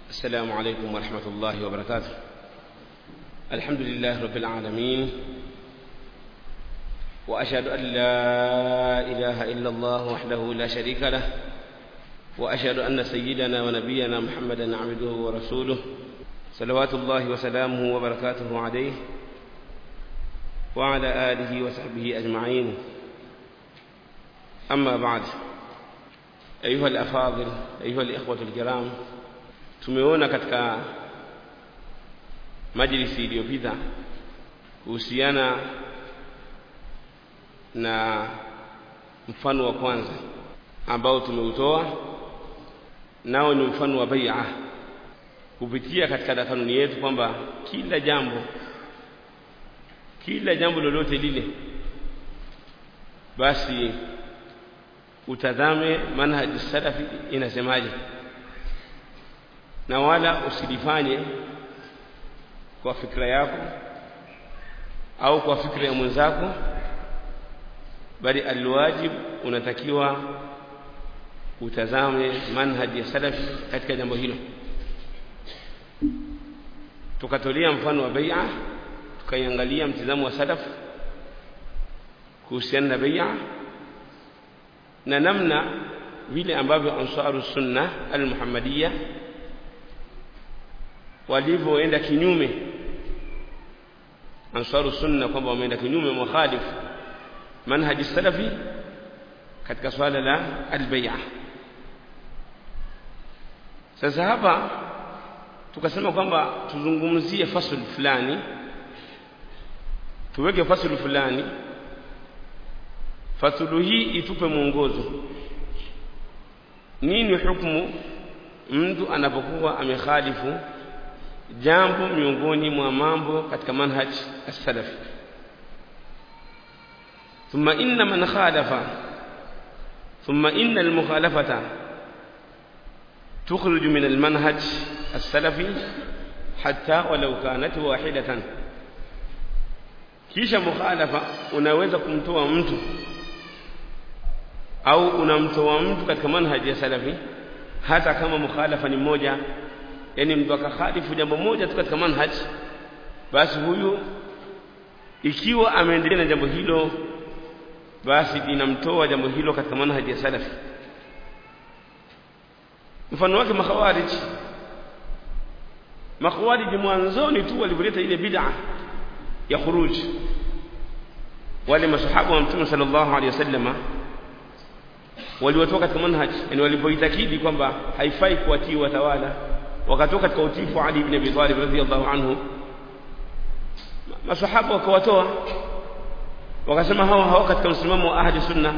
السلام عليكم ورحمة الله وبركاته الحمد لله رب العالمين وأشهد أن لا إله إلا الله وحده لا شريك له وأشهد أن سيدنا ونبينا محمدا عبده ورسوله صلوات الله وسلامه وبركاته عليه وعلى آله وصحبه أجمعين أما بعد أيها الأفاضل أيها الإخوة الكرام tumeona katika majlisi iliyopita kuhusiana na mfano wa kwanza ambao tumeutoa nao ni mfano wa bai'a kupitia katika kanuni yetu kwamba kila jambo kila jambo lolote lile basi utazame manhaji salafi inasemaje na wala usilifanye kwa fikra yako au kwa fikra ya mwenzako bali alwajib unatakiwa utazame manhaji ya salafi katika jambo hilo tukatolea mfano wa bai'a tukaiangalia mtizamo wa salaf kuhusiana na bai'a na namna vile ambavyo ansaru sunna almuhammadiyya walivyoenda kinyume ansaru sunna kwamba wameenda kinyume mukhalif manhaji salafi katika swala la albai'a sasa hapa tukasema kwamba tuzungumzie fasl fulani tuweke fasl fulani fasulu hii itupe mwongozo nini hukumu mtu anapokuwa amekhalifu jambo miongoni mwa mambo katika manhaj as-salafi thumma inna man khalafa thumma inna al-mukhalafata تخرج من المنهج السلفي حتى ولو كانت واحدة kisha mukhalafa unaweza kumtoa mtu au unamtoa mtu katika manhaji ya salafi hata kama mukhalafa ni mmoja yani mtu akakhalifu jambo moja tu katika manhaj basi huyu ikiwa ameendelea na jambo hilo basi linamtoa jambo hilo katika manhaji ya salafi mfano wake makhawarij makhawarij mwanzoni tu walivyoleta ile bid'a ya khuruj wale masahaba wa mtume sallallahu alaihi wasallama waliwatoka katika manhaj yani walipoitakidi kwamba haifai kuwatii watawala wakatoka katika utifu Ali ibn Abi Talib radhiyallahu anhu masahaba wakawatoa wakasema hawa hawa katika msimamo wa ahli sunna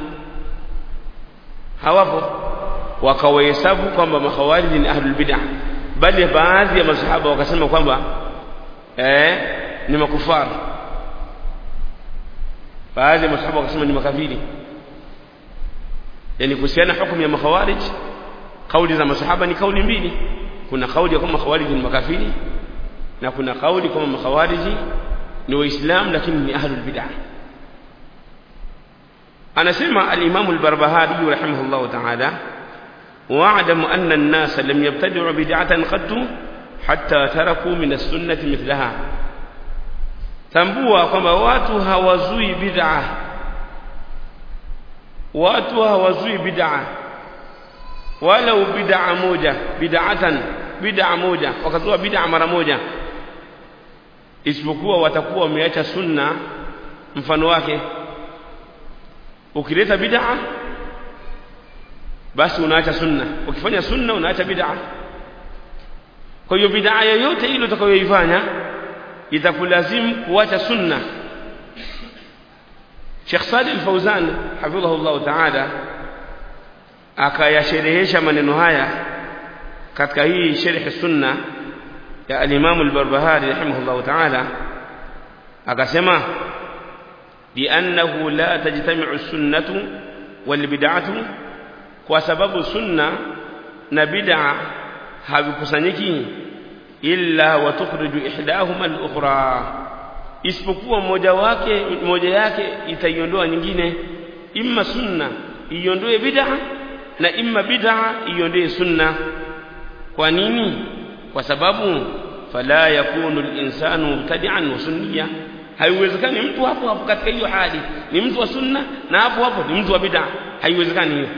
hawapo wakawahesabu kwamba makhawarij ni ahlul bid'ah bali baadhi ya masahaba wakasema kwamba eh ni makufar baadhi ya masahaba wakasema ni makafiri yani kuhusiana hukumu ya makhawarij kauli za masahaba ni kauli mbili kuna kauli kwamba makhawarij ni makafiri na kuna kauli kwamba makhawarij ni waislamu lakini ni ahlul bid'ah anasema al-Imam al-Barbahari rahimahullah ta'ala واعلم أن الناس لم يبتدعوا بدعة قد حتى تركوا من السنة مثلها tambua kwamba watu hawazui bid'a watu hawazui bid'a wala bid'a moja bid'atan bid'a moja wakazua bid'a mara moja isipokuwa watakuwa wameacha sunna mfano wake ukileta bid'a basi unaacha sunna ukifanya sunna unaacha bid'a kwa hiyo bid'a yoyote ile utakayoifanya itakulazimu kuacha sunna Sheikh Salih Al-Fauzan hafidhahu Allah Ta'ala akayasherehesha maneno haya katika hii sharh sunna ya al-Imam Al-Barbahari rahimahullah Ta'ala akasema لأنه لا تجتمع السنة والبدعة kwa sababu sunna na bid'a havikusanyiki illa wa tukhriju ihdahuma al-ukhra isipokuwa moja wake moja yake itaiondoa nyingine imma sunna iondoe bid'a na imma bid'a iondoe sunna kwa nini kwa sababu fala yakunu al-insanu mubtadi'an wa sunniya haiwezekani mtu hapo hapo katika hiyo hali ni mtu wa sunna na hapo hapo ni mtu wa bid'a haiwezekani hiyo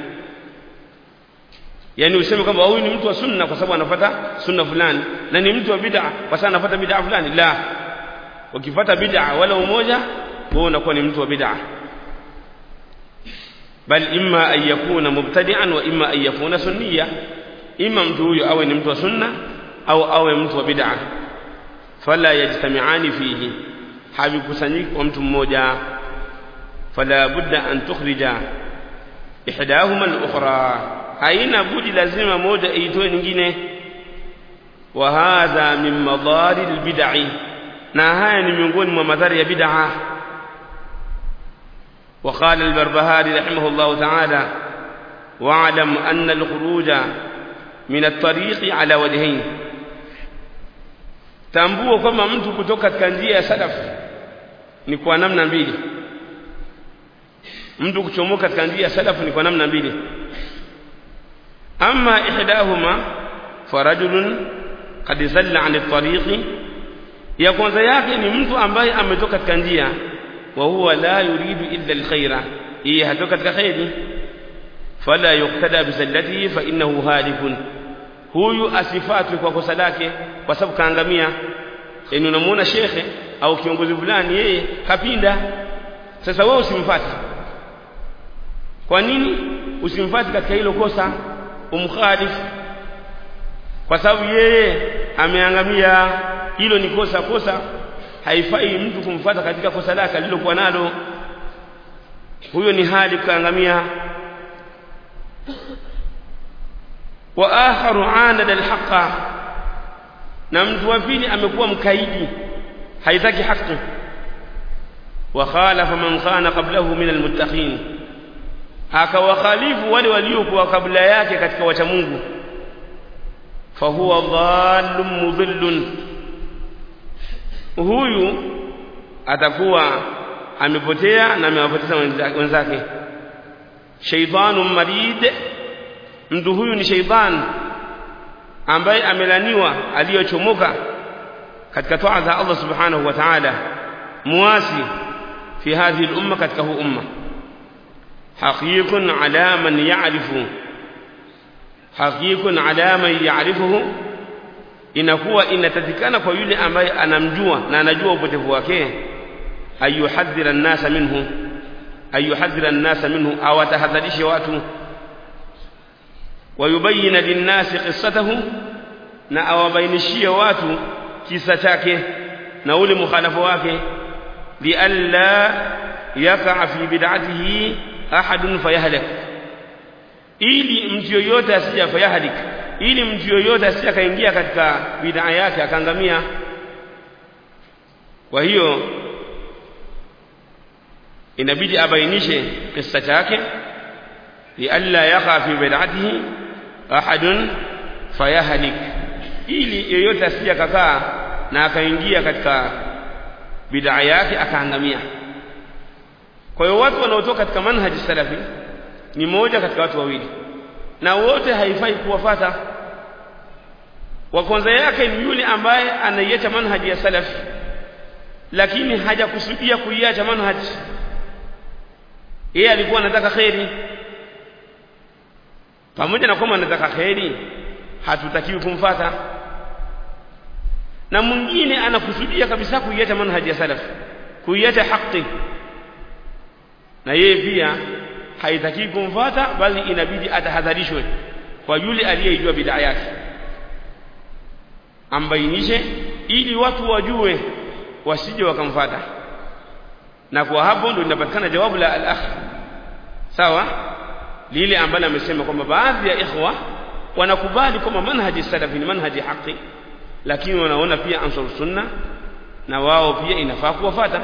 yani useme kwamba huyu ni mtu wa sunna kwa sababu anafuata sunna fulani na ni mtu wa bid'a kwa sababu anafuata bid'a fulani la ukifuata bid'a wala umoja wewe unakuwa ni mtu wa bid'a bal imma an yakuna mubtadi'an wa imma an yakuna sunniya imma mtu huyo awe ni mtu wa sunna au awe mtu wa bid'a fala yajtami'ani fihi havikusanyiki kwa mtu mmoja fala budda an tukhrija ihdahuma al-ukhra haina budi lazima moja iitoe nyingine wa hadha min madari al-bid'i na haya ni miongoni mwa madhara ya bid'a وقال البربهاري رحمه الله تعالى واعلم أن الخروج من الطريق على وجهين tambua kwamba mtu kutoka katika njia ya salaf ni kwa namna mbili mtu kuchomoka katika njia ya salaf ni kwa namna mbili amma ihdahuma farajulun qad zalla an at-tariq ya kwanza yake ni mtu ambaye ametoka katika njia wa huwa la yuridu illa al-khaira yeye hatoka katika khairi fala yuqtada bi zallatihi fa innahu halikun huyu asifatwe kwa kosa lake kwa sababu kaangamia yani unamuona shekhe au kiongozi fulani yeye kapinda sasa wewe usimfuate kwa nini usimfuate katika hilo kosa umkhalifu kwa sababu yeye ameangamia hilo ni kosa kosa haifai mtu kumfuata katika kosa lake alilokuwa nalo huyo ni hali kaangamia wa akharu anada alhaqa na mtu wa pili amekuwa mkaidi haitaki haki wa khalafa man khana qablahu min almuttaqin akawakhalifu wale waliokuwa kabla yake katika wacha Mungu fahuwa dhallun mudhillun huyu atakuwa amepotea na amewapoteza wenzake shaytanu marid mtu huyu ni shaytan ambaye amelaniwa aliyochomoka katika toa za Allah subhanahu wa ta'ala muasi fi hadhihi al-umma katika huu umma haqiqun ala man ya'rifu haqiqun ala man ya'rifuhu inakuwa inatakikana kwa yule ambaye anamjua na anajua upotevu wake ayuhadhira an-nasa minhu ayuhadhira an-nasa minhu au atahadharishe watu wayubayina linnasi qissatahu na awabainishie watu kisa chake na ule mukhalafa wake lialla yaqa fi bid'atihi ahadun fayahlak ili mtu yoyote asija fayahlik ili mtu yoyote asija kaingia katika bid'a yake akaangamia kwa hiyo inabidi abainishe kisa chake lialla yaqa fi bid'atihi ahadun fayahlik ili yoyote asija kakaa na akaingia katika bid'a yake akaangamia kwa hiyo watu wanaotoka katika manhaji salafi ni moja katika watu wawili na wote haifai kuwafata wa kwanza yake ni yule ambaye anaiacha manhaji ya salafi lakini hajakusudia kuiacha manhaji yeye alikuwa anataka kheri pamoja na kwamba anataka kheri hatutakiwi kumfata na mwingine anakusudia kabisa kuiacha manhaji ya salaf kuiacha haki na yeye pia haitaki kumfata bali inabidi atahadharishwe kwa yule aliyeijua bid'a yake ambainishe ili watu wajue wasije wakamfata na kwa hapo ndio linapatikana jawabu la al-akh sawa lile ambalo amesema kwamba baadhi ya ikhwa wanakubali kwamba manhaji salafi ni manhaji haki lakini wanaona pia ansar sunna na wao pia inafaa kuwafata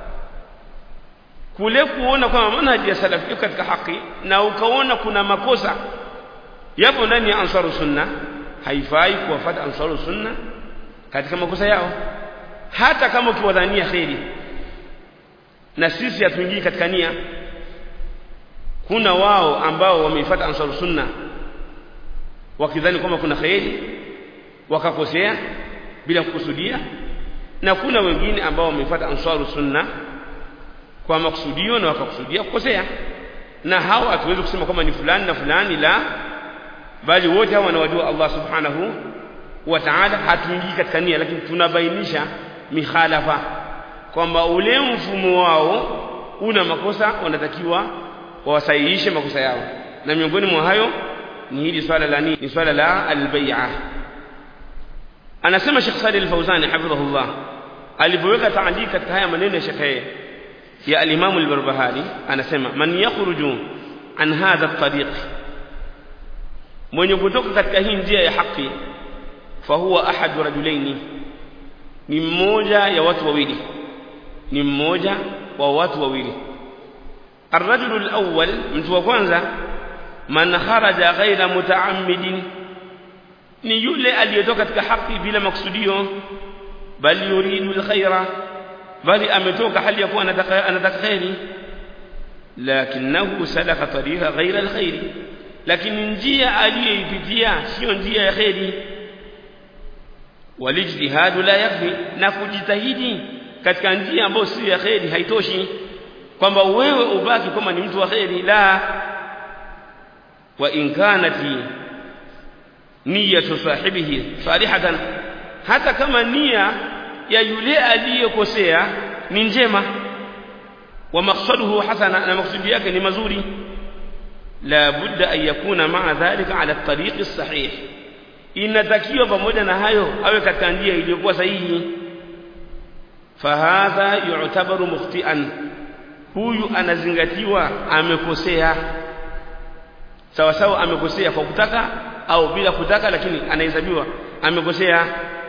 kule kuona kwamba manhaji ya salafi iko katika haki na ukaona kuna makosa yapo ndani ya ansaru sunna haifai kuwafata ansaru sunna katika makosa yao hata kama ukiwadhania kheri na sisi hatuingii katika nia kuna wao ambao wameifuata ansaru sunna wakidhani kwamba kuna kheri wakakosea bila kukusudia na kuna wengine ambao wamefuata ansaru sunna kwa makusudio na wakakusudia kukosea na hawa hatuwezi kusema kwamba ni fulani na fulani la bali wote hawa wanawajua Allah subhanahu wa ta'ala hatuingii katika nia lakini tunabainisha mikhalafa kwamba ule mfumo wao una makosa wanatakiwa wawasahihishe makosa yao na miongoni mwa hayo ni hili swala la nini ni swala la albay'a anasema Sheikh Salih Al-Fawzani hafidhahullah alipoweka taandiki katika haya maneno ya Sheikh ya al-Imam al-Barbahari anasema man yakhruju an hadha at-tariq mwenye kutoka katika hii njia ya haki fahuwa ahad rajulaini ni mmoja ya watu wawili ni mmoja wa watu wawili الرجل الأول mtu wa kwanza man kharaja ghaira mutaammidin ni yule aliyetoka katika haki bila maksudio bali yuridu alkhaira bali ametoka hali ya kuwa anataka anataka khairi lakinahu salaka tariqa ghaira alkhairi lakini njia aliyoipitia sio njia ya khairi walijtihadu la yakfi na kujitahidi katika njia ambayo sio ya khairi haitoshi kwamba wewe ubaki kama ni mtu wa khairi la wa in kanati niyatu sahibihi salihatan hata kama nia ya yule aliyekosea ni njema wa maqsaduhu hasana na maksudi yake ni mazuri la budda an yakuna ma'a dhalika ala at-tariq as-sahih inatakiwa pamoja na hayo awe katika njia iliyokuwa sahihi fahadha yu'tabaru mukhti'an huyu anazingatiwa amekosea sawa sawa amekosea kwa kutaka au bila kutaka lakini anahesabiwa amekosea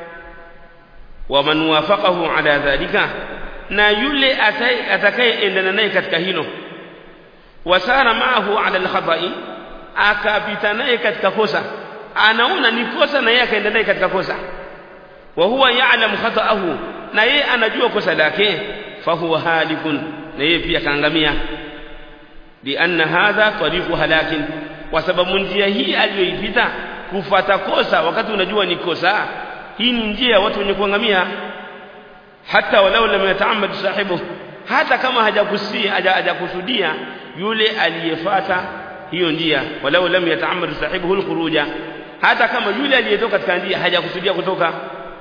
wa man wafaqahu ala dhalika na yule atakayeendana naye katika hilo wasara maahu ala alkhata'i akapita naye katika kosa anaona ni kosa na yeye akaenda naye katika kosa wa huwa ya'lamu khata'ahu na yeye anajua kosa lake fahuwa halikun na yeye pia kaangamia lianna hadha tariqu halakin kwa sababu njia hii aliyoipita kufata kosa wakati unajua ni kosa hii ni njia ya watu wenye kuangamia hata walau lam yata'ammad sahibu hata kama hajakusia hajakusudia yule aliyefata hiyo njia walau lam yata'ammad sahibuhu alkhuruja hata kama yule aliyetoka katika njia hajakusudia kutoka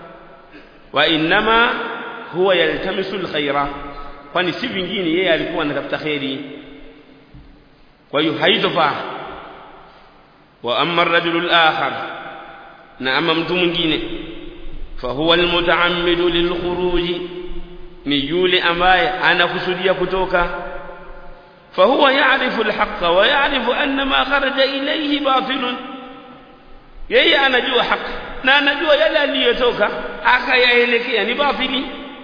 wa inma huwa yaltamisu alkhaira kwani si vingine yeye alikuwa anatafuta khairi kwa hiyo haitofaa wa amma ar-rajulu al-akhar na ama mtu mwingine fahuwa almutaammidu lilkhuruji ni yule ambaye anakusudia kutoka fahuwa ya'rifu alhaqqa wa ya'rifu anna ma kharaja ilayhi batilun yeye anajua haki na anajua yale aliyotoka akayaelekea ni batili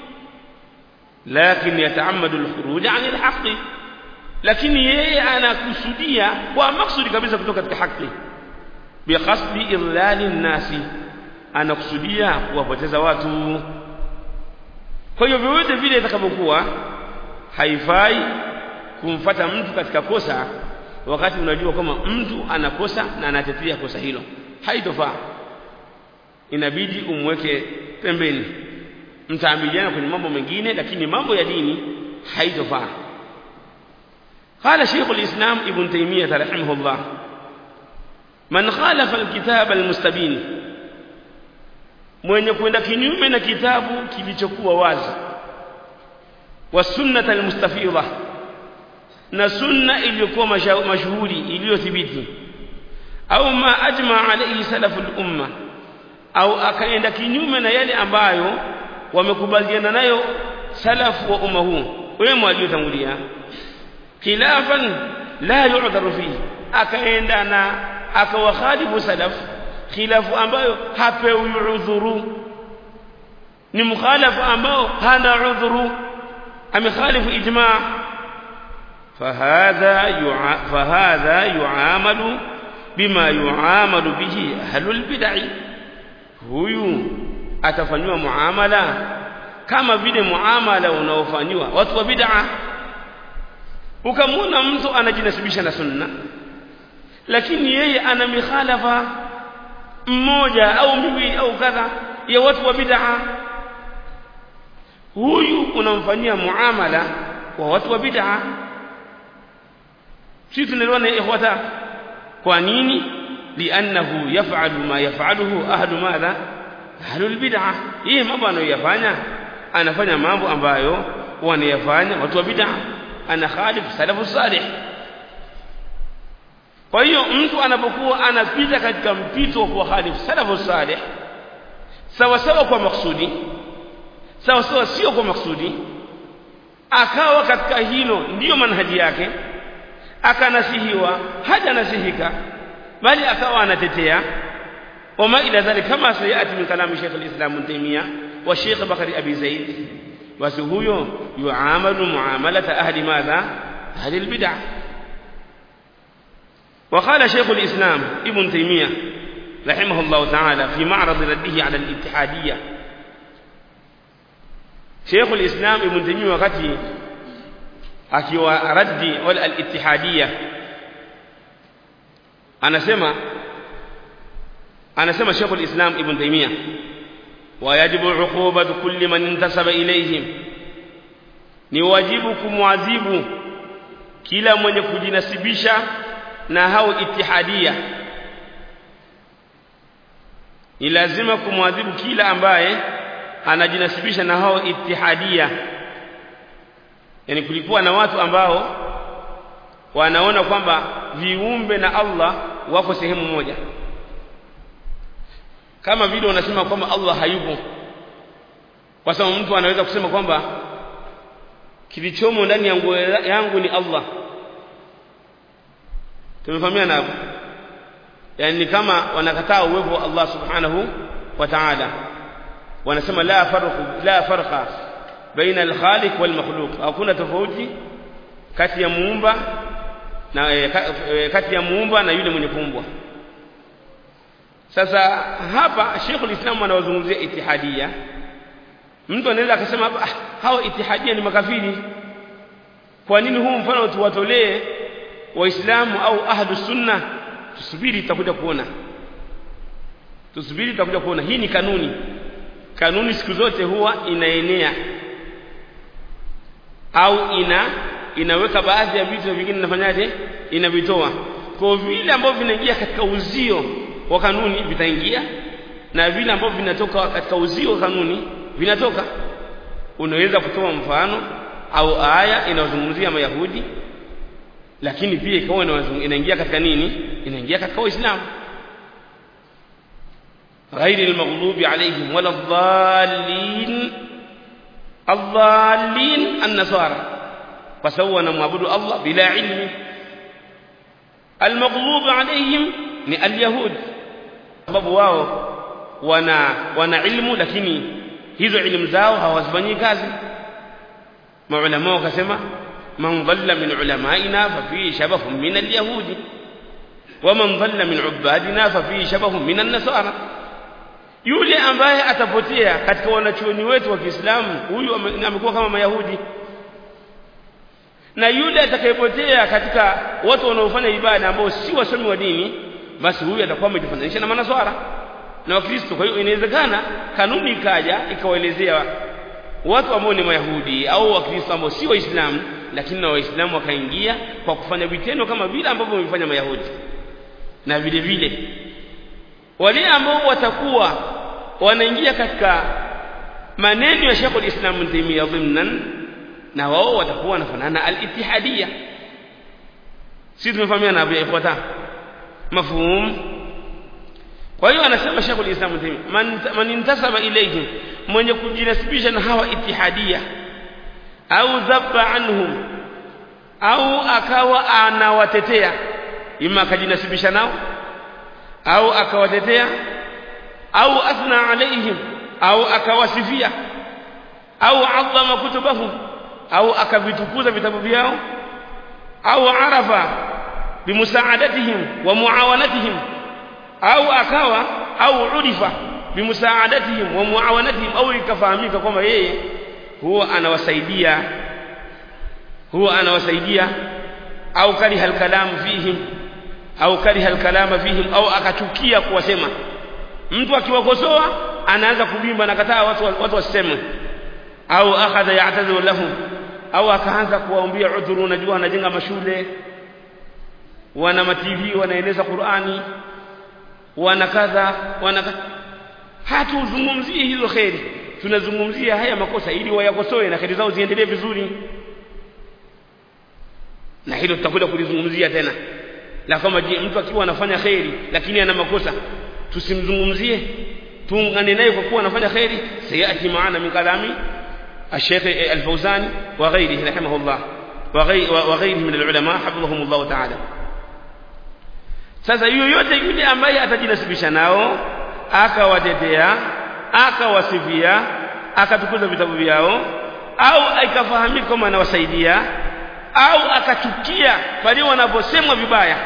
lakini yataammadu alkhuruj 'an alhaqqi lakini yeye anakusudia kwa maksudi kabisa kutoka katika haki biqasdi idlali nnasi anakusudia kuwapoteza watu kwa hiyo vyovyote vile itakavyokuwa haifai kumfata mtu katika kosa wakati unajua kwamba mtu anakosa na anatetea kosa hilo haitofaa inabidi umweke pembeni mtaamiliana kwenye mambo mengine lakini mambo ya dini haitofaa قال شيخ الإسلام ابن تيمية رحمه الله من خالف الكتاب المستبين mwenye kwenda kinyume na kitabu kilichokuwa wazi wa sunnata almustafidha na sunna iliyokuwa mashuhuri iliyothibiti au ma ajma alayhi salafu al-umma au akaenda kinyume na yale ambayo wamekubaliana nayo salafu wa umma huu wema waliotangulia khilafan la yu'dharu fihi akaenda na akawakhalifu salafu khilafu ambayo hapewi udhuru ni mukhalafu ambao hana udhuru amekhalifu ijma fahadha yu'a fahadha yu'amalu bima yu'amalu bihi ahlul bid'ah huyu atafanywa muamala kama vile muamala unaofanywa watu wa bid'ah ukamwona mtu anajinasibisha na sunna lakini yeye ana mikhalafa mmoja au miwili au kadha ya watu wa bid'a huyu unamfanyia muamala wa watu wa bid'a sisi tunaelewana ikhwata kwa nini li'annahu yaf'alu ma yaf'aluhu ahlu madha ahlu albid'a hii mambo anayoyafanya anafanya mambo ambayo wanayafanya watu wa bid'a ana khalif salafu salih kwa hiyo mtu anapokuwa anapita katika mpito wa kuwa khalif salafu salih sawa sawa kwa maksudi sawa sawa sio kwa maksudi akawa katika hilo ndiyo manhaji yake akanasihiwa haja nasihika bali akawa anatetea wama ila dhalika kama sayati min kalami Sheikh al-Islam Ibn Taymiyyah wa Sheikh Bakari Abi Zaid basi huyo yuamalu muamalata ahli madha ahli al-bid'ah وقال شيخ الإسلام ابن تيمية رحمه الله تعالى في معرض رده على الاتحادية شيخ الإسلام ابن تيمية وقته akiwa raddi wal al-ittihadiyya anasema anasema Sheikh al-Islam Ibn Taymiyyah wa yajibu uqubatu kulli man intasaba ilayhim ni wajibu kumwadhibu kila mwenye kujinasibisha na hao ittihadia ni lazima kumwadhibu kila ambaye anajinasibisha na hao ittihadia yani kulikuwa na watu ambao wanaona kwamba viumbe na Allah wako sehemu moja kama vile wanasema kwamba Allah hayupo kwa sababu mtu anaweza kusema kwamba kilichomo ndani ya nguo yangu ni Allah tumefahamiana hapo yani kama wanakataa uwepo wa Allah subhanahu wa ta'ala wanasema la farqu la farqa baina al-khaliq wal makhluq hakuna tofauti kati ya muumba na e, kati ya muumba na yule mwenye kuumbwa sasa hapa Sheikhul Islam anawazungumzia itihadia mtu anaweza akasema ah, hao itihadia ni makafiri kwa nini huu mfano tuwatolee waislamu au ahlu sunna tusubiri tutakuja kuona tusubiri tutakuja kuona hii ni kanuni kanuni siku zote huwa inaenea au ina inaweka baadhi ya vitu vingine inafanyaje inavitoa kwa vile ambavyo vinaingia katika uzio wa kanuni vitaingia na vile ambavyo vinatoka katika uzio wa kanuni vinatoka unaweza kutoa mfano au aya inayozungumzia mayahudi lakini pia ikawa inaingia katika nini inaingia katika uislamu غير المغضوب عليهم ولا الضالين الضالين النصارى فسوى نعبد الله بلا علم المغضوب عليهم ni alyahud sababu wao wana wana ilmu lakini hizo ilmu zao hawazifanyii kazi maulama wakasema man dhalla min ulamaina fa fi shabahun min alyahudi wa man dhalla min ubadina fa fi shabahun min an-nasara yule ambaye atapotea katika wanachuoni wetu wa Kiislamu huyu amekuwa kama mayahudi na yule atakayepotea katika watu wanaofanya ibada ambao si wasomi wa dini basi huyu atakuwa amejifananisha na manaswara na wakristo kwa hiyo inawezekana kanuni ikaja ikawaelezea watu ambao ni mayahudi au wakristo ambao si waislamu lakini na waislamu wakaingia kwa kufanya vitendo kama vile ambavyo wamefanya mayahudi na vile vile wale ambao watakuwa wanaingia katika maneno ya Sheikh al-Islam Ibn Taymiyyah dhimnan na wao watakuwa wanafanana al-ittihadiyya sisi tumefahamiana hapo ifuata mafhum kwa hiyo anasema Sheikh al-Islam Ibn Taymiyyah man, man intasaba ilayhim mwenye kujinasibisha na hawa ittihadiyya au dhabba anhum au akawa anawatetea ima akajinasibisha nao au akawatetea au athna alaihim au akawasifia au adhama kutubahum au akavitukuza vitabu vyao au arafa bimusaadatihim wa muawanatihim au akawa au udifa bimusaadatihim wa muawanatihim au ikafahamika kwamba yeye huwa anawasaidia huwa anawasaidia au kariha alkalam fihim au kariha alkalama fihim au akachukia kuwasema mtu akiwakosoa anaanza kuvimba nakataa watu watu waseme au akhadha ya'tadhiru lahum au akaanza kuwaombia udhuru unajua wanajenga mashule wana mativi wanaeneza Qur'ani wana kadha wana hatuzungumzii hizo kheri tunazungumzia haya makosa ili wayakosoe na kheri zao ziendelee vizuri na hilo tutakwenda kulizungumzia tena la kama je mtu akiwa anafanya kheri lakini ana makosa tusimzungumzie tuungane naye kwa kuwa anafanya kheri sayati maana min kalami الشيخ الفوزاني وغيره رحمه الله وغيره من العلماء حفظهم الله تعالى sasa yoyote yule ambaye atajinasibisha nao akawatetea akawasifia akatukuza vitabu vyao au ikafahamika kama anawasaidia au akachukia pale wanaposemwa vibaya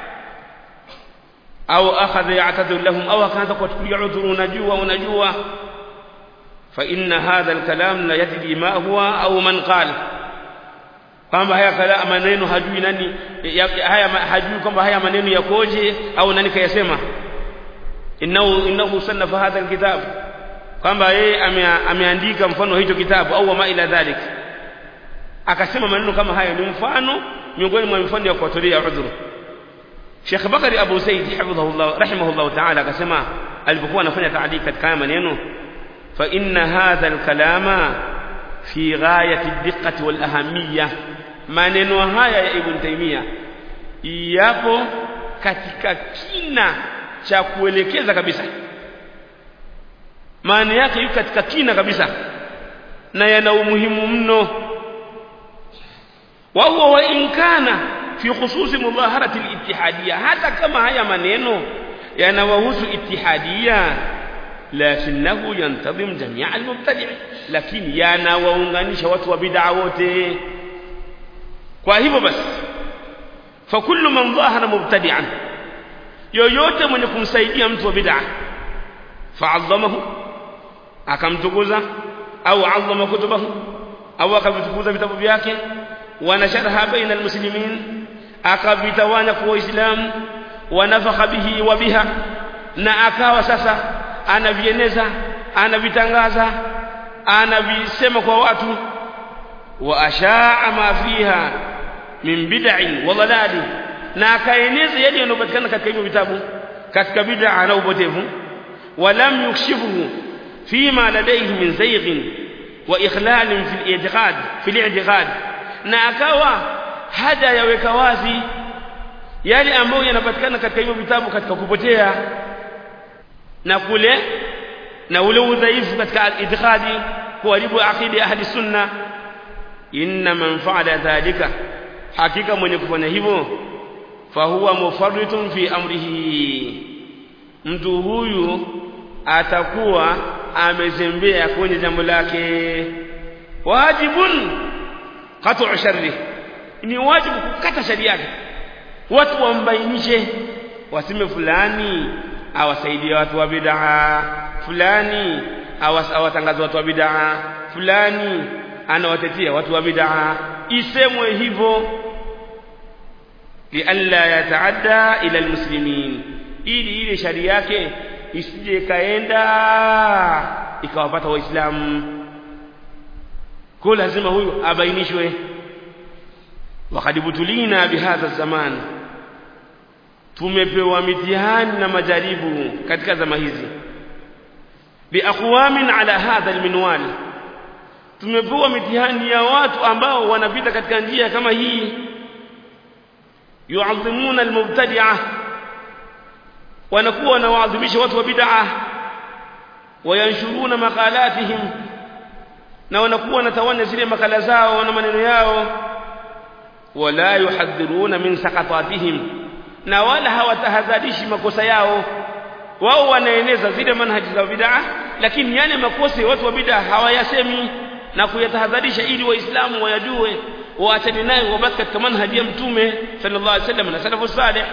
au akhadha ya'tadhiru lahum au akaanza kuwachukulia udhuru unajua unajua fa inna hadha alkalam la yadri ma huwa au man qala kwamba haya kala maneno hajui nani ya, haya hajui kwamba haya maneno yakoje au nani kayasema innahu innahu sannafa hadha alkitab kwamba yeye ameandika mfano hicho kitabu au ma ila dhalik akasema maneno kama haya ni mfano miongoni mwa mifano ya kuwatolea udhuru Sheikh Bakari Abu Said hafidhahullah rahimahullah ta'ala akasema alipokuwa anafanya taadiki katika haya maneno fa inna hadha alkalama fi ghayati ad-diqqati wal ahamiyya maneno haya ya Ibn Taymiyyah yapo katika kina cha kuelekeza kabisa maana yake yuko katika kina kabisa na yana umuhimu mno wa huwa wa in kana fi khususi mudaharati al-ittihadiyya hata kama haya maneno yanawahusu ittihadiyya lakinahu yantadhim jamia al-mubtadi' lakini yanawaunganisha watu wa bid'a wote kwa hivyo basi fa kullu man dhahara mubtadi'an yoyote mwenye kumsaidia mtu wa bid'a fa'azzamahu akamtukuza au azama kutubahu au akavitukuza vitabu vyake wanasharaha baina almuslimin akavitawanya kwa waislamu wanafakha bihi wa biha na akawa sasa anavieneza anavitangaza anavisema kwa watu wa ashaa ma fiha min bid'in wa dhalali na akaeneza yale yanayopatikana katika hivyo vitabu katika bid'a na upotevu ولم يكشفه فيما لديه من زيغ وإخلال في الاعتقاد في الاعتقاد na akawa haja yaweka wazi yale ambayo yanapatikana katika hivyo vitabu katika kupotea na kule na ule udhaifu katika itikadi kuharibu akidi ya ahli sunna inna man fa'ala dhalika hakika mwenye kufanya hivyo fahuwa mufarritun fi amrihi mtu huyu atakuwa amezembea kwenye jambo lake wajibun qat'u sharri ni wajibu kukata shari yake watu wambainishe wasime fulani awasaidie watu wa bid'a fulani awatangaza watu wa bid'a fulani anawatetea watu wa bid'a isemwe hivyo lialla yataadda ila almuslimin ili ile shari yake isije kaenda ikawapata waislamu kwa lazima huyu abainishwe wakati butulina bihadha zaman tumepewa mitihani na majaribu katika zama hizi biaqwamin ala hadha alminwal tumepewa mitihani ya watu ambao wanapita katika njia kama hii yu'azzimuna almubtadi'ah wanakuwa wanawaadhimisha watu wa bid'a wayanshuruna maqalatihim na wanakuwa wanatawanya zile makala zao na maneno yao wala yuhadhiruna min saqatatihim na wala hawatahadharishi makosa yao wao wanaeneza zile manhaji za bid'a lakini yale makosa ya watu wa bid'a hawayasemi na kuyatahadharisha ili waislamu wayajue waachane nayo wabaki katika manhaji ya mtume sallallahu alaihi wasallam na salafu salih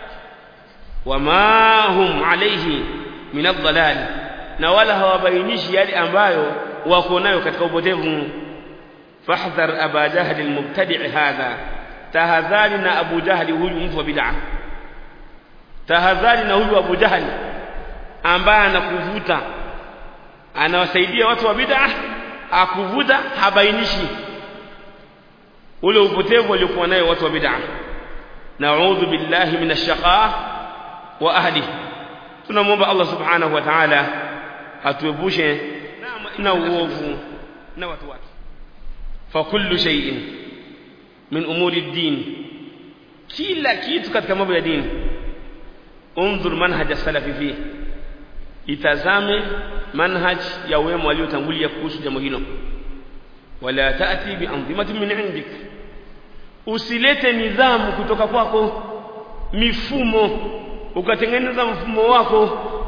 wama hum alayhi min ad-dalal na wala hawabainishi yale ambayo wako nayo katika upotevu fahdhar aba jahl al-mubtadi' hadha tahadhari na abu jahl huyu mtu wa bid'a tahadhari na huyu abu jahl ambaye anakuvuta anawasaidia watu wa bid'a akuvuta habainishi ule upotevu waliokuwa nayo watu wa bid'a na'udhu billahi minash shaqa wa ahlihi tunamwomba Allah subhanahu wa ta'ala atuepushe na uovu na watu wake fa kullu shay'in min umuri ad-din kila kitu katika mambo ya dini unzur manhaj as-salafi fihi itazame manhaj ya wema waliotangulia kuhusu jambo hilo wala taati bianzimatin min indik usilete nidhamu kutoka kwako mifumo ukatengeneza mfumo wako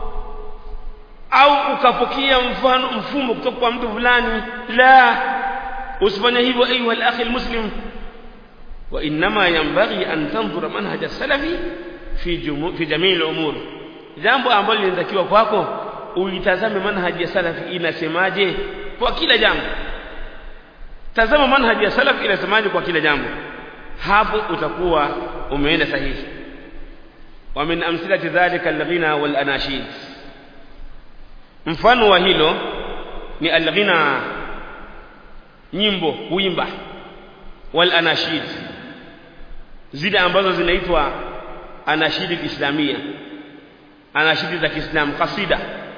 au ukapokea mfano mfumo kutoka kwa mtu fulani la usifanye hivyo ayuha al-akhi al-muslim wa inma yanbaghi an tanzura manhaj as-salafi fi fi jamii al-umur jambo ambalo linatakiwa kwako uitazame manhaji ya salafi inasemaje kwa kila jambo tazama manhaji ya salafi inasemaje kwa kila jambo hapo utakuwa umeenda sahihi wa min amsilati dhalika al-ghina wal anashid mfano wa hilo ni al-ghina nyimbo kuimba wal anashid zile ambazo zinaitwa anashidi islamia anashidi za Kiislamu kasida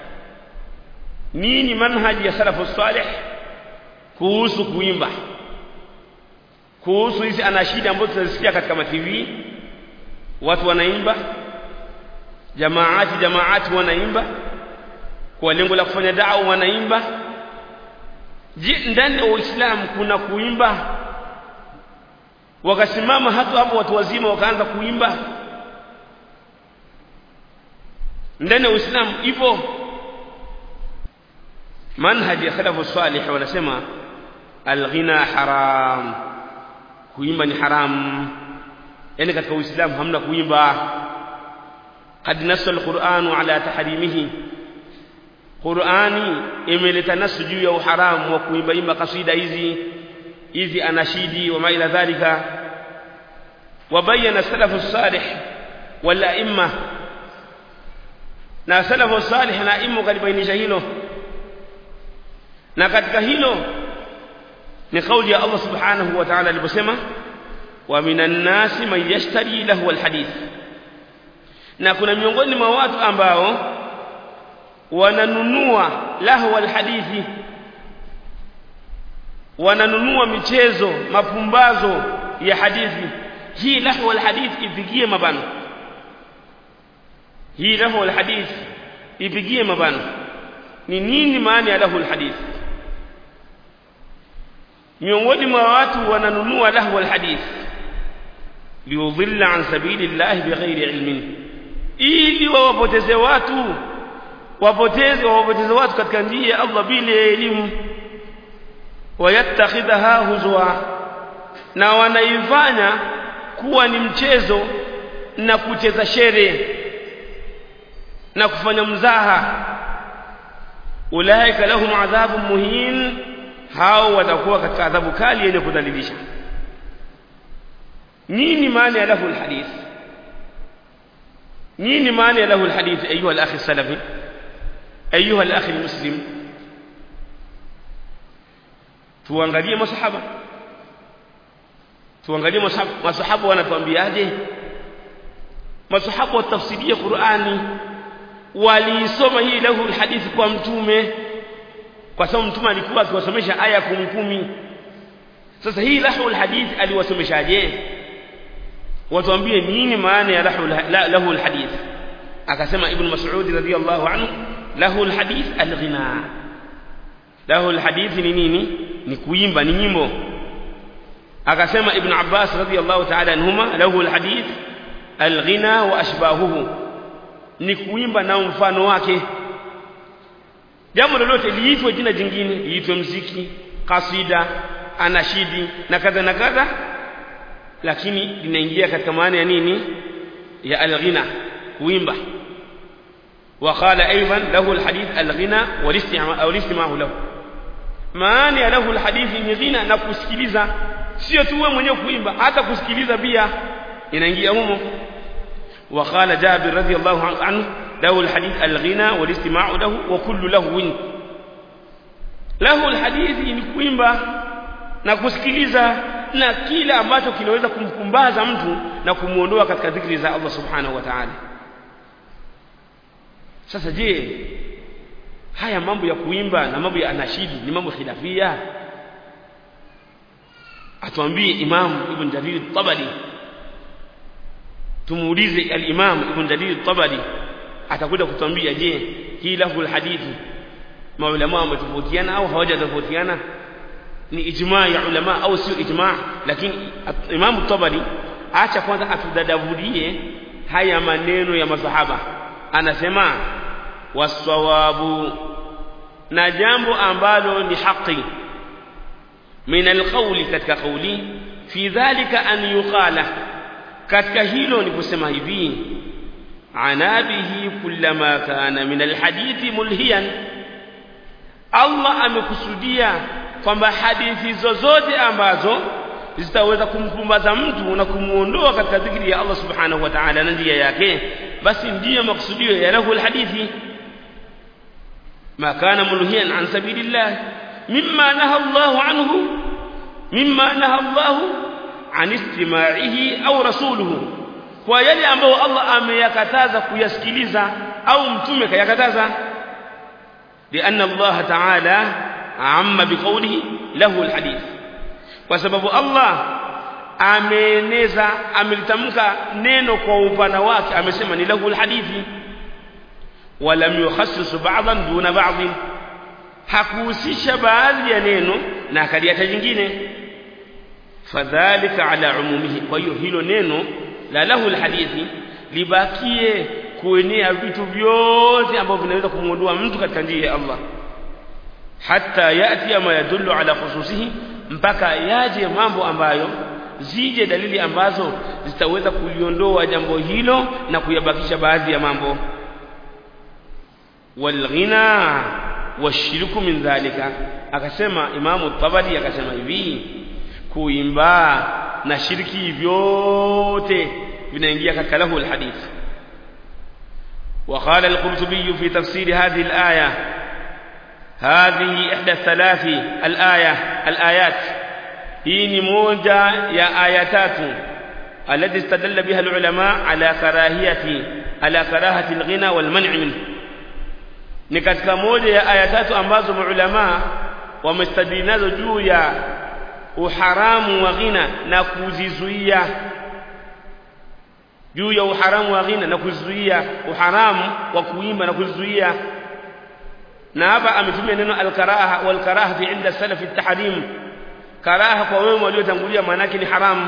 nini manhaji ya salafu salih kuhusu kuimba kuhusu hizi anashidi ambazo tunazisikia katika matv watu wanaimba jamaati jamaati wanaimba kwa lengo la kufanya da'wa wanaimba je ndani ya uislamu kuna kuimba wakasimama hata hapo watu wazima wakaanza kuimba ndani ya uislamu ipo manhaji ya salafu salih wanasema alghina haram kuimba ni haram yani katika uislamu hamna kuimba قد نص القرآن على تحريمه Qur'ani imeleta nasu juu ya uharamu wa kuimbaimba kasida hizi hizi anashidi wa maila dhalika wabayana salafu salih wal a'imma na salafu salih na a'imma kalibainisha hilo na katika hilo ni kauli ya Allah subhanahu wa ta'ala aliposema wa minan nasi man yashtari lahu alhadith na kuna miongoni mwa watu ambao wananunua lahu alhadithi wananunua michezo mapumbazo ya hadithi hii lahu alhadithi ipigie mabano hii lahu alhadithi ipigie mabano ni nini maana ya lahu alhadithi miongoni mwa watu wananunua lahu alhadithi liudhilla an sabilillahi bighairi ilmin ili wawapoteze watu wapoteze wawapoteze watu katika njia ya Allah bila elimu wayattakhidha huzwa na wanaifanya kuwa ni mchezo na kucheza shere na kufanya mzaha ulaika lahum adhabun muhin hao watakuwa katika adhabu kali yenye kudhalilisha nini maana ya lahu alhadith nini maana ya lahu alhadith ayuha alakhi salafi ayuha alakhi almuslim tuangalie masahaba tuangalie masahaba wanatuambiaje masahaba watafsiria Qur'ani waliisoma hii lahu alhadith kwa mtume kwa sababu mtume alikuwa akiwasomesha aya kumi kumi sasa hii lahu alhadith aliwasomeshaje watuambie nini maana ya lahu lahu alhadith akasema ibn mas'ud radiyallahu anhu lahu alhadith alghina lahu alhadith ni nini ni kuimba ni nyimbo akasema ibn abbas radiyallahu ta'ala anhuma lahu alhadith alghina wa ashbahuhu ni kuimba na mfano wake jambo lolote liitwe jina jingine liitwe mziki kasida anashidi na kadha na kadha lakini linaingia katika maana ya nini ya alghina kuimba وقال ايضا له الحديث الغنى والاستماع او الاستماع له maana ya lahu alhadithi ni ghina na kusikiliza sio tu wewe mwenyewe kuimba hata kusikiliza pia inaingia humo وقال جابر رضي الله عنه له الحديث الغنى والاستماع له وكل لهو له الحديث ni kuimba na kusikiliza na kile ambacho kinaweza kumkumbaza mtu na kumuondoa katika dhikri za Allah subhanahu wa ta'ala sasa je haya mambo ya kuimba na mambo ya anashidi ni mambo khilafia atuambie Imam Ibn Jarir Tabari tumuulize al-Imam Ibn Jarir Tabari atakuja kutuambia je hii lahu hadithi maulama wametofautiana au hawajatofautiana ni ijma ya ulama au sio ijma lakini Imam Tabari acha kwanza atudadavulie haya maneno ya masahaba anasema wasawabu na jambo ambalo ni haki min alqawli katika qawli fi dhalika an yuqala katika hilo ni kusema hivi anabihi kullama kana min alhadithi mulhiyan Allah amekusudia kwamba hadithi zozote ambazo zitaweza kumpumbaza mtu na kumuondoa katika dhikri ya Allah subhanahu wa ta'ala na njia yake basi ndiyo maksudio ya lahu alhadithi ما كان ملهيا عن سبيل الله مما نهى الله عنه مما نهى الله عن استماعه أو رسوله kwa yale ambayo Allah ameyakataza kuyasikiliza au mtume kayakataza لأن الله تعالى عم بقوله له الحديث kwa sababu Allah ameeneza amelitamka neno kwa upana wake amesema ni lahu alhadithi ولم يخصص بعضا دون بعض hakuhusisha baadhi ya neno na akaliacha jingine fadhalika ala umumihi kwa hiyo hilo neno la lahu alhadithi libakie kuenea vitu vyote ambavyo vinaweza kumuondoa mtu katika njia ya Allah hatta yati ma yadullu ala khususihi mpaka yaje mambo ambayo zije dalili ambazo zitaweza kuliondoa jambo hilo na kuyabakisha baadhi ya mambo walghina washirku min dhalika akasema imamu tabari akasema hivi kuimba na shirki vyote vinaingia katika lahu alhadith وقال القرطبي في تفسير هذه الآية هذه إحدى الثلاث الآية الآيات هي موجة يا آياتات التي استدل بها العلماء على كراهية على كراهة الغنى والمنع منه ni katika moja ya aya tatu ambazo maulama wamestadili nazo juu ya uharamu wa ghina na kuzizuia juu ya uharamu wa ghina na kuzuia uharamu wa kuimba na kuzuia na hapa ametumia neno alkaraha walkaraha fi inda salaf at-tahrim karaha kwa wema waliotangulia maana yake ni haramu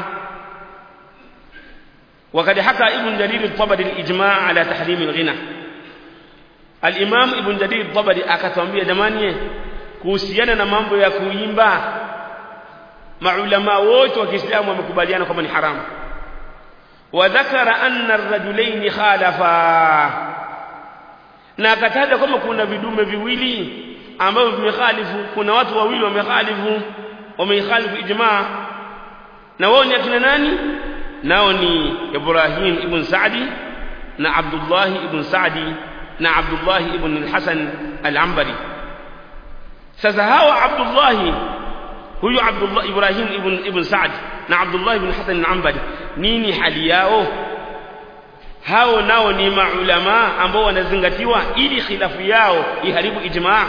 وقد حكى ابن جرير الطبري الإجماع على تحريم الغنى Al-Imam Ibn Jarir Tabari akatwambia jamani kuhusiana na mambo ya kuimba maulama wote wa Kiislamu wamekubaliana kwamba ni haramu wa dhakara anna ar-rajulayn khalafa na akataja kwamba kuna vidume viwili ambavyo vimekhalifu kuna watu wawili wamekhalifu wamekhalifu ijma na wao ni akina nani nao ni Ibrahim ibn Sa'di na Abdullah ibn Sa'di na Abdullah ibn al-Hasan al-Ambari sasa hawa Abdullah huyu Abdullah Ibrahim ibn ibn Sa'd na Abdullah ibn Hasan al-Ambari nini hali yao hao nao ni maulama ambao wanazingatiwa ili khilafu yao iharibu ijmaa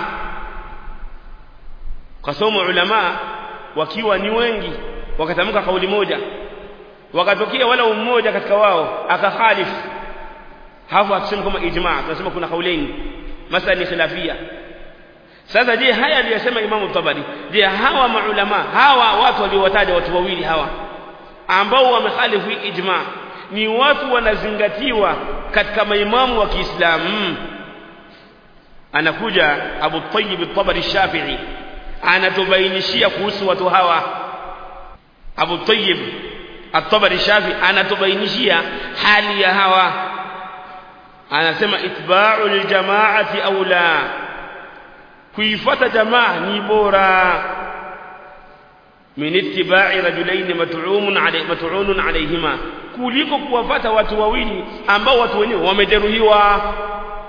kwa sababu ulama wakiwa ni wengi wakatamka kauli moja wakatokea wala mmoja katika wao akakhalifu hapo akisema kama ijmaa tunasema kuna kauleni masala ni khilafia sasa je haya aliyosema Imam Tabari je hawa maulama hawa watu waliowataja watu wawili hawa ambao wamekhalifu ijma ni watu wanazingatiwa katika maimamu wa Kiislamu anakuja Abu Tayyib al-Tabari Shafi'i anatubainishia kuhusu watu hawa Abu Tayyib al-Tabari Shafi'i anatubainishia hali ya hawa anasema itba'u liljama'ati aula kuifuata jamaa ni bora min ittiba'i rajulaini mat'umun alayhi mat'unun alayhima kuliko kuwafuata watu wawili ambao watu wenyewe wamejeruhiwa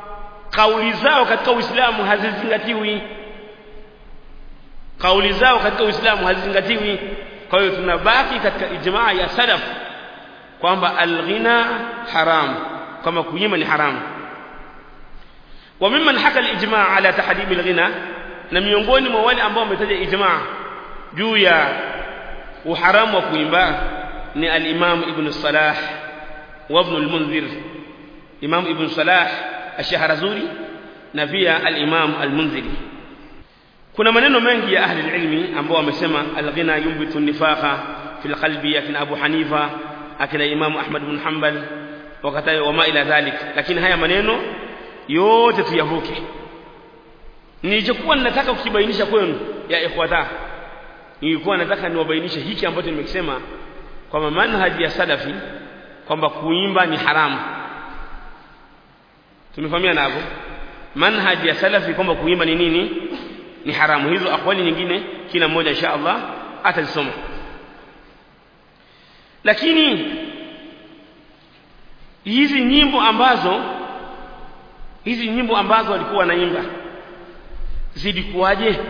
kauli zao katika Uislamu hazizingatiwi kauli zao katika Uislamu hazizingatiwi kwa hiyo tunabaki katika ijmaa ya salaf kwamba alghina haram kama kunyima ni haramu wa mimman haka alijmaa ala tahrimi alghina na miongoni mwa wale ambao wametaja ijmaa juu ya uharamu wa kuimba ni al-Imam Ibn Salah wa Ibn al-Munzir Imam Ibn Salah ash-Shahrazuri na pia al-Imam al-Munziri kuna maneno mengi ya ahli ilmi ambao wamesema al-ghina yumbitu nifaqa fil qalbi akina Abu Hanifa akina Imam Ahmad bin Hanbal wakati wama ila dhalik lakini haya maneno yote tuyavuke nilichokuwa ninataka kukibainisha kwenu ya ikhwata nilikuwa nataka niwabainishe hiki ambacho nimekisema kwamba manhaji ya salafi kwamba kuimba ni haramu tumefahamiana hapo manhaji ya salafi kwamba kuimba ni nini ni haramu hizo akwali nyingine kila mmoja insha Allah atazisoma lakini hizi nyimbo ambazo hizi nyimbo ambazo walikuwa wanaimba zilikuwaje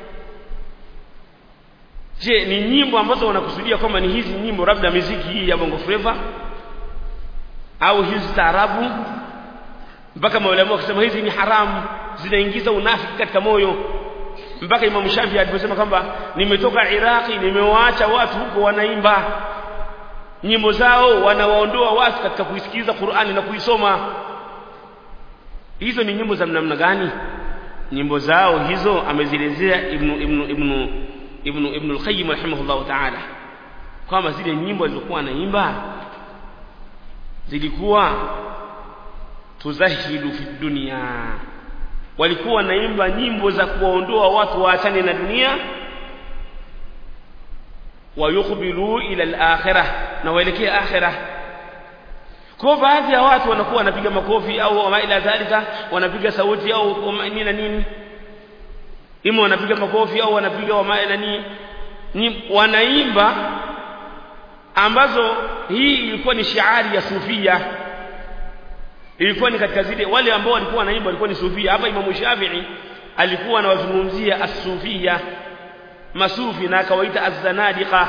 je ni nyimbo ambazo wanakusudia kwamba ni hizi nyimbo labda miziki hii ya bongo flava au hizi taarabu mpaka maulama wakisema hizi ni haramu zinaingiza unafiki katika moyo mpaka Imam Shafi aliposema kwamba nimetoka Iraki nimewaacha watu huko wanaimba nyimbo zao wanawaondoa watu katika kuisikiliza Qur'ani na kuisoma hizo ni nyimbo za namna gani nyimbo zao hizo amezielezea ibn ibn ibn ibn ibn al-Qayyim rahimahullah ta'ala kwamba zile nyimbo zilizokuwa anaimba zilikuwa tuzahidu fi dunia walikuwa naimba nyimbo za kuwaondoa watu waachane na dunia wayukbilu ila al-akhirah na waelekee akhirah kwa baadhi ya watu wanakuwa wanapiga makofi au ma ila dhalika wanapiga sauti au nini na nini ima wanapiga makofi au wanapiga wama na nini ni wanaimba ambazo hii ilikuwa ni shiari ya sufia ilikuwa ni katika zile wale ambao walikuwa wanaimba walikuwa ni sufia hapa Imam Shafi'i alikuwa anawazungumzia as-sufia masufi na akawaita az-zanadiqa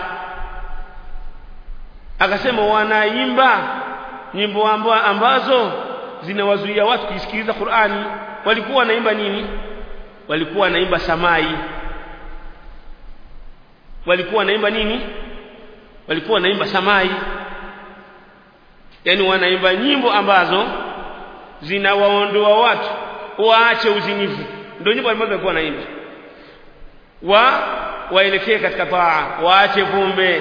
akasema wanaimba nyimbo ambazo zinawazuia watu kusikiliza Qur'ani walikuwa wanaimba nini walikuwa wanaimba samai walikuwa wanaimba nini walikuwa wanaimba samai yani wanaimba nyimbo ambazo zinawaondoa watu waache uzinifu ndio nyimbo ambazo walikuwa wanaimba wa waelekee katika taa waache pombe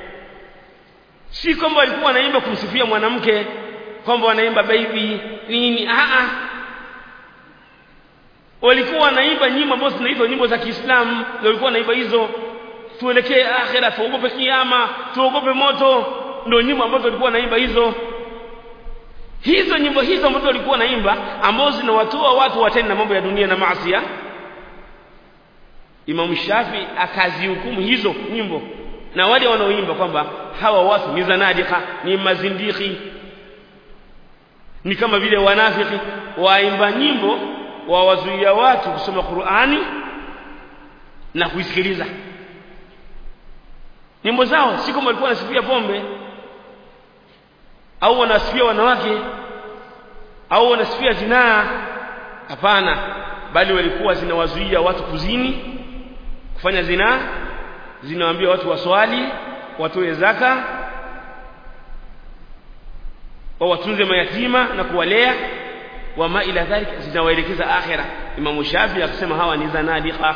si kwamba walikuwa wanaimba kumsifia mwanamke kwamba wanaimba baby nini a a walikuwa wanaimba nyimbo ambazo zinaitwa nyimbo za Kiislamu ndio walikuwa wanaimba hizo tuelekee akhera tuogope kiyama tuogope moto ndio nyimbo ambazo walikuwa wanaimba hizo hizo nyimbo hizo ambazo walikuwa wanaimba ambazo zinawatoa watu watende na mambo ya dunia na maasi Imam Shafi akazihukumu hizo nyimbo na wale wanaoimba kwamba hawa watu ni zanadika ni mazindiki ni kama vile wanafiki waimba nyimbo wawazuia watu kusoma Qur'ani na kuisikiliza nyimbo zao si kama walikuwa wanasifia pombe au wanasifia wanawake au wanasifia zinaa hapana bali walikuwa zinawazuia watu kuzini kufanya zinaa zinawaambia watu waswali watoe zaka wa watunze mayatima na kuwalea wama ila dhalika zinawaelekeza akhira Imam Shafi akisema hawa ni zanadiqa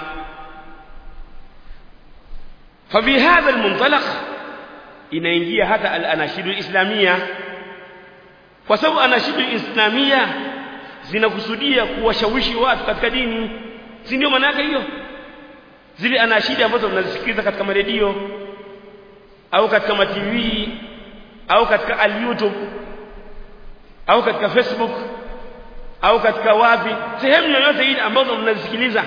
فبهذا المنطلق inaingia hata al-anashidu islamia kwa sababu anashidu islamia zinakusudia kuwashawishi watu katika dini si ndio maana yake hiyo zile anashidi ambazo mnazisikiliza katika maredio au katika ma TV au katika al-YouTube au katika Facebook au katika wapi sehemu yoyote ile ambazo mnazisikiliza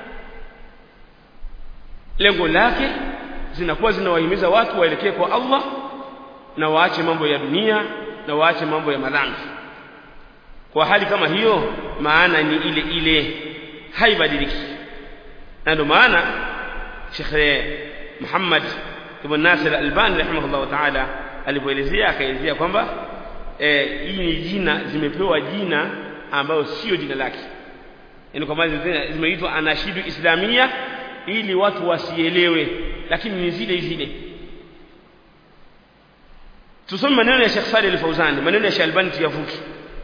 lengo lake zinakuwa zinawahimiza watu waelekee kwa Allah na waache mambo ya dunia na waache mambo ya madhambi kwa hali kama hiyo maana ni ile ile haibadiliki na ndio maana Sheikh Muhammad ibn Nasir al-Albani rahimahullah ta'ala alipoelezea akaelezea kwamba eh, hii ni jina zimepewa jina ambayo sio jina lake yani kwa maana zimeitwa anashidu islamia ili watu wasielewe lakini ni zile zile tusome maneno ya Sheikh Saleh al-Fauzani maneno ya Sheikh Albani tuyavuki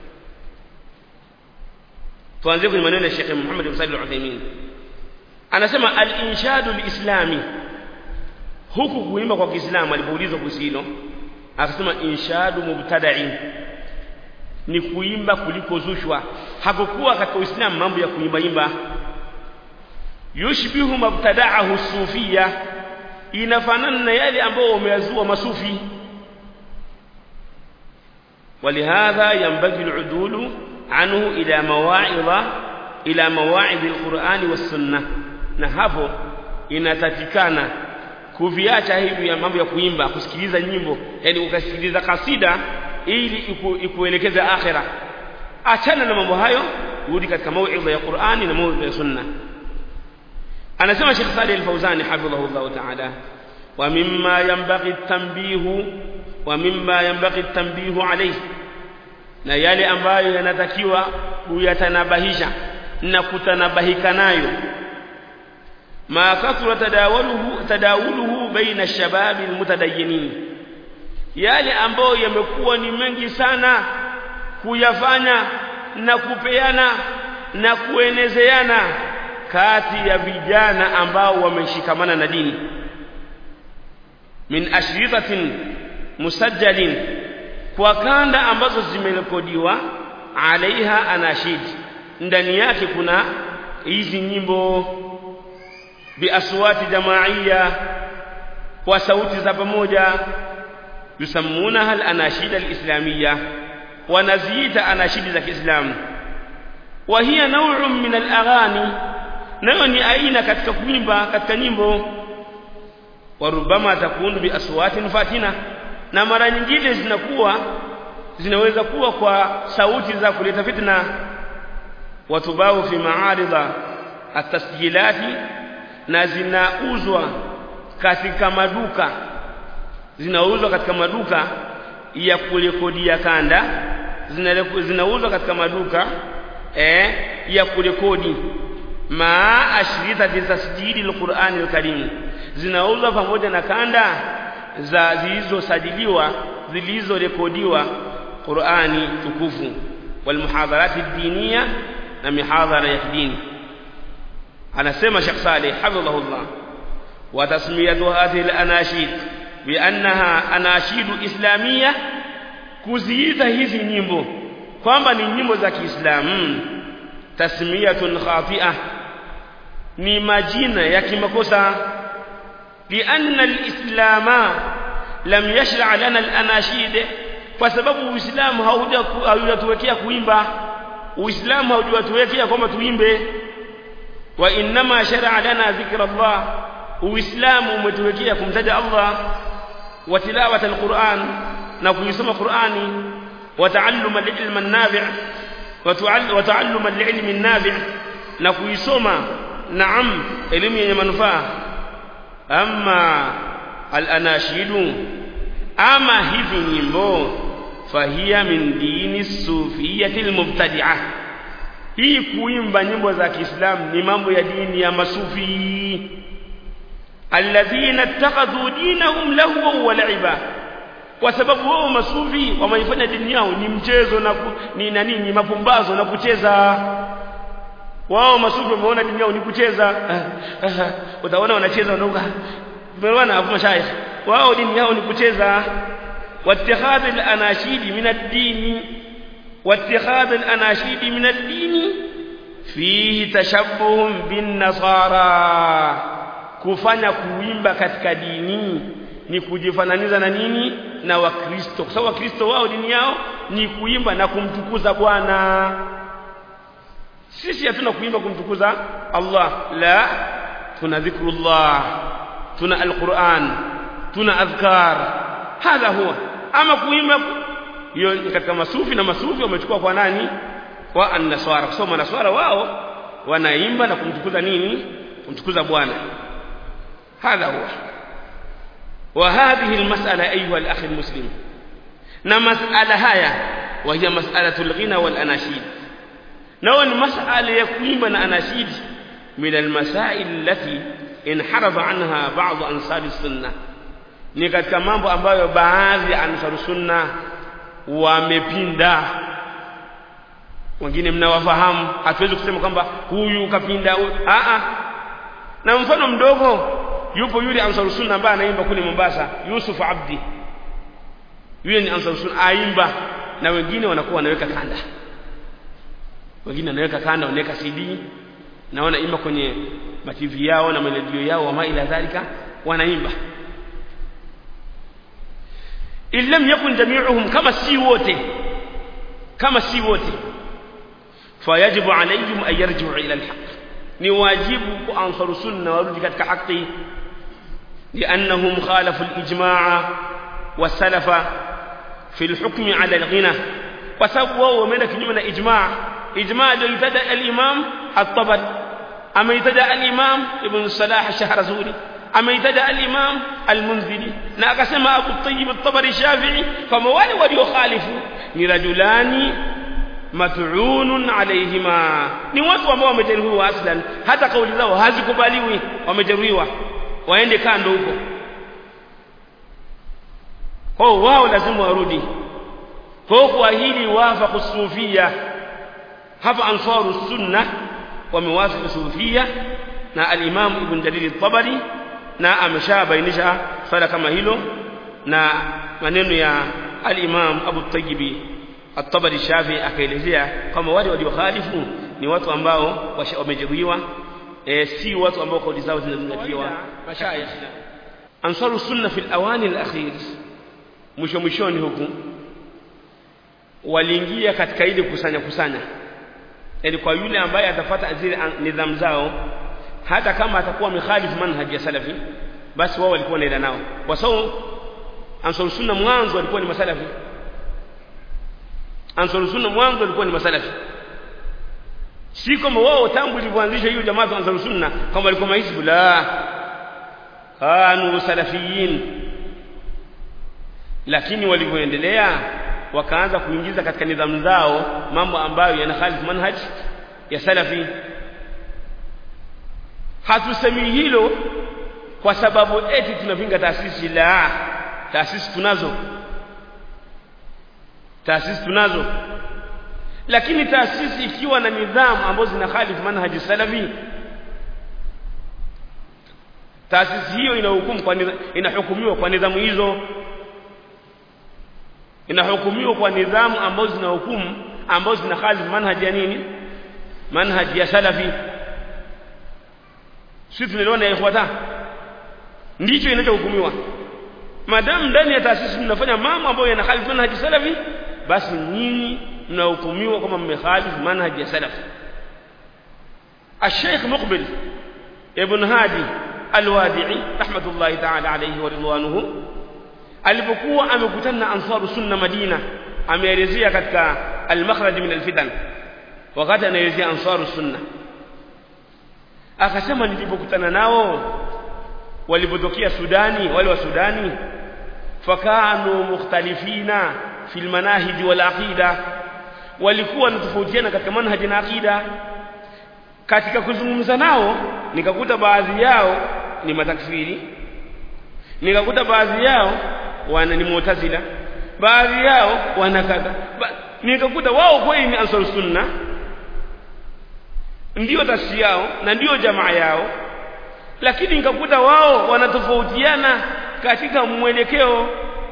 tuanze kwenye maneno ya Sheikh Muhammad bin Salih al-Uthaymeen anasema al-inshadu al-islami huku kuimba kwa Kiislamu alipoulizwa kuhusu hilo akasema inshadu mubtada'in ni kuimba kuliko zushwa hakukuwa katika Uislamu mambo ya kuimba imba yushbihu mubtada'ahu sufia inafanana na yale ambao wameyazua masufi ولهذا ينبغي العدول عنه إلى مواعظ إلى مواعظ القرآن والسنة na hapo inatakikana kuviacha hivi ya mambo ya kuimba kusikiliza nyimbo yani ukasikiliza kasida ili iku, ikuelekeze akhira achana na mambo hayo rudi katika mauidha ya Qur'ani na mauidha ya sunna anasema Sheikh Salih Al-Fauzani hafidhahullah ta'ala wa mimma yanbaghi at-tanbihu wa mimma yanbaghi at-tanbihu alayhi na yale ambayo yanatakiwa kuyatanabahisha na kutanabahika nayo ma kathura tadawuluhu tadawuluhu baina shababi almutadayyinin yale ambayo yamekuwa ni mengi sana kuyafanya na kupeana na kuenezeana kati ya vijana ambao wameshikamana na dini min ashritatin musajjalin kwa kanda ambazo zimerekodiwa alaiha anashid ndani yake kuna hizi nyimbo biaswati jamaiya kwa sauti za pamoja yusammunaha al-anashid al-islamiyya wanaziita anashidi za Kiislamu wa hiya naw'un min al-aghani nayo ni aina katika kuimba katika nyimbo warubama takunu bi aswatin fatina na mara nyingine zinakuwa zinaweza kuwa kwa sauti za kuleta fitna watubau fi ma'arida at-tasjilati na zinauzwa katika maduka zinauzwa katika maduka ya kurekodia kanda zinauzwa katika maduka eh, ya kurekodi ma ashrita tasjili alqur'ani alkarim zinauzwa pamoja na kanda za zilizosajiliwa zilizorekodiwa Qur'ani tukufu wal muhadharati diniya na mihadhara ya kidini anasema Sheikh Saleh hafidhahullah wa tasmiyatu hadhihi al-anashid bi annaha anashidu islamiyya kuziita hizi nyimbo kwamba ni nyimbo za Kiislamu tasmiyatun khati'ah ni majina ya kimakosa lianna alislama lam yashra' lana alanashid kwa sababu uislamu haujatuwekea kuimba uislamu haujatuwekea kwamba tuimbe wa inma shar'a lana dhikra Allah uislamu umetuwekea kumtaja Allah wa tilawata alquran na kuisoma qurani wa ta'allum alilm an-nafi' wa ta'allum alilm an-nafi' na kuisoma naam elimu yenye manufaa amma al-anashidu ama hizi nyimbo fahiya min dini sufiyati al-mubtadi'ah hii kuimba nyimbo za Kiislamu ni mambo ya dini ya masufi alladhina ittakhadhu dinahum lahwa wa la'iba kwa sababu wao masufi wameifanya dini yao ni mchezo na ku, ni na nini mapumbazo na kucheza wao masufi wameona dini yao ni kucheza utaona wanacheza wanaoga tumeona hapo mashayikh wao dini yao ni kucheza واتخاذ الاناشيد من الدين واتخاذ الاناشيد من الدين فيه تشبه بالنصارى kufanya kuimba katika dini ni kujifananiza na nini na wakristo kwa sababu wakristo wao dini yao ni kuimba na kumtukuza bwana sisi hatuna kuimba kumtukuza Allah la tuna dhikrullah tuna alquran tuna adhkar hadha huwa ama kuimba hiyo katika masufi na masufi wamechukua kwa nani wa an-nasara kwa sababu manaswara wao wanaimba na kumtukuza nini kumtukuza bwana hadha huwa وهذه المسألة أيها الأخ المسلم نمسألة هيا وهي مسألة الغنى والأناشيد نون مسألة يقيم الأناشيد من المسائل التي انحرف عنها بعض أنصار السنة ni katika mambo ambayo baadhi ya ansaru sunna wamepinda wengine mnawafahamu hatuwezi kusema kwamba huyu kapinda a a na mfano mdogo yupo yule ansaru sunna ambaye anaimba kule Mombasa Yusuf Abdi yule ni ansaru sunna aimba na wengine wanakuwa wanaweka kanda wengine wanaweka kanda wanaweka CD na wanaimba kwenye mativi yao na maredio yao wa ila dhalika wanaimba illam yakun jami'uhum kama si wote kama si wote fayajibu alayhim an yarji'u ila alhaq ni wajibu kwa ansaru sunna warudi katika haki لأنهم خالفوا الإجماع والسلف في الحكم على الغنى وسبوا ومن كنيمة إجماع إجماع يتدى الإمام الطبري أما يتدى الإمام ابن الصلاح الشهرزوري أما يتدى الإمام المنذري ناقسم أبو الطيب الطبري الشافعي فموالي وليخالفوا لرجلان mat'unun alayhima ni watu ambao wamejeruhiwa aslan hata kauli zao hazikubaliwi wamejeruhiwa waende kando huko kwa wao lazima warudi kwa kwa hili wafaqa sufia hapa ansaru sunna wamewafika sufia na al-imam ibn jarir at-tabari na ameshabainisha swala kama hilo na maneno ya al-imam abu tayyibi at-tabari shafi akaelezea kama wale waliokhalifu ni watu ambao wamejeruhiwa e, si watu ambao kauli zao zinazingatiwa mashayikh ansaru sunna fi al-awani al-akhir mwisho mwishoni huku waliingia katika ile kusanya kusanya yani kwa yule ambaye atafuata zile nidhamu zao hata kama atakuwa amekhalifu manhaji ya salafi basi wao walikuwa wanaenda nao kwa sababu ansaru sunna mwanzo walikuwa ni masalafi ansaru sunna mwanzo walikuwa ni masalafi si kama wao tangu ilipoanzisha hiyo jamaa za ansaru sunna kama walikuwa mahizbu la kanu salafiyin lakini walivyoendelea wakaanza kuingiza katika nidhamu zao mambo ambayo yanakhalifu manhaj ya salafi hatusemi hilo kwa sababu eti tunapinga taasisi la taasisi tunazo taasisi tunazo lakini taasisi ikiwa na nidhamu ambazo zinakhalifu manhaji salafi taasisi hiyo inahukumu kwa inahukumiwa kwa nidhamu hizo inahukumiwa kwa nidhamu ambazo zinahukumu ambazo zinakhalifu manhaji ya nini manhaji ya salafi sisi tunaelewana ya ikhwata ndicho inachohukumiwa madamu ndani ya taasisi mnafanya mambo ambayo yanakhalifu manhaji salafi basi nyinyi mnahukumiwa kama mmekhalifu manhaji ya salafi الشيخ مقبل ابن هادي الوادعي رحمة الله تعالى عليه ورضوانه alipokuwa amekutana na ansaru sunna Madina ameelezea katika al-makhraj min al-fitan wakati anaelezea ansaru sunna akasema nilipokutana nao walipotokea Sudani wale wa Sudani fakanu mukhtalifina fil manahij wal aqida walikuwa wanatofautiana katika manhaji na aqida katika kuzungumza nao nikakuta baadhi yao ni matakfiri nikakuta baadhi yao wana ni mu'tazila baadhi yao wana kadha ba, nikakuta wao kweli ni ansar sunna ndio tashi yao na ndio jamaa yao lakini nikakuta wao wanatofautiana katika mwelekeo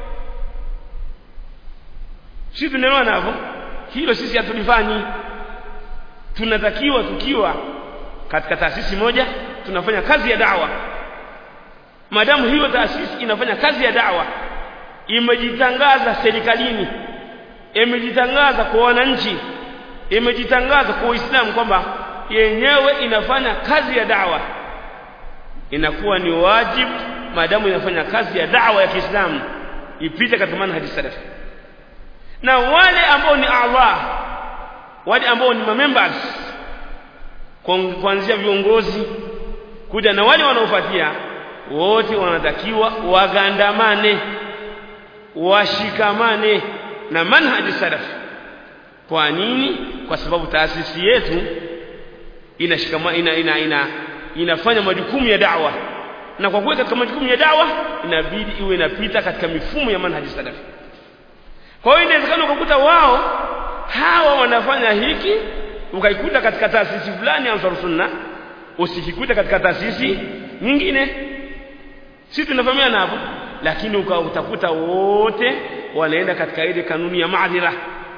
sisi tunaelewana hapo hilo sisi hatulifanyi tunatakiwa tukiwa katika taasisi moja tunafanya kazi ya dawa madamu hiyo taasisi inafanya kazi ya dawa imejitangaza serikalini imejitangaza kwa wananchi imejitangaza kwa Uislamu kwamba yenyewe inafanya kazi ya dawa inakuwa ni wajibu madamu inafanya kazi ya dawa ya Kiislamu ipite katika manhaji salafi na wale ambao ni Allah wale ambao ni members kuanzia viongozi kuja na wale wanaofuatia wote wanatakiwa wagandamane washikamane na manhaji salaf kwa nini kwa sababu taasisi yetu inashikama ina, ina, ina, inafanya majukumu ya da'wa na kwa kuweka katika majukumu ya da'wa inabidi iwe inapita katika mifumo ya manhaji salaf kwa hiyo inawezekana ukakuta wao hawa wanafanya hiki ukaikuta katika taasisi fulani ansar sunna usikikuta katika taasisi nyingine sisi tunafahamiana hapo lakini utakuta wote wanaenda katika ile kanuni ya maadhira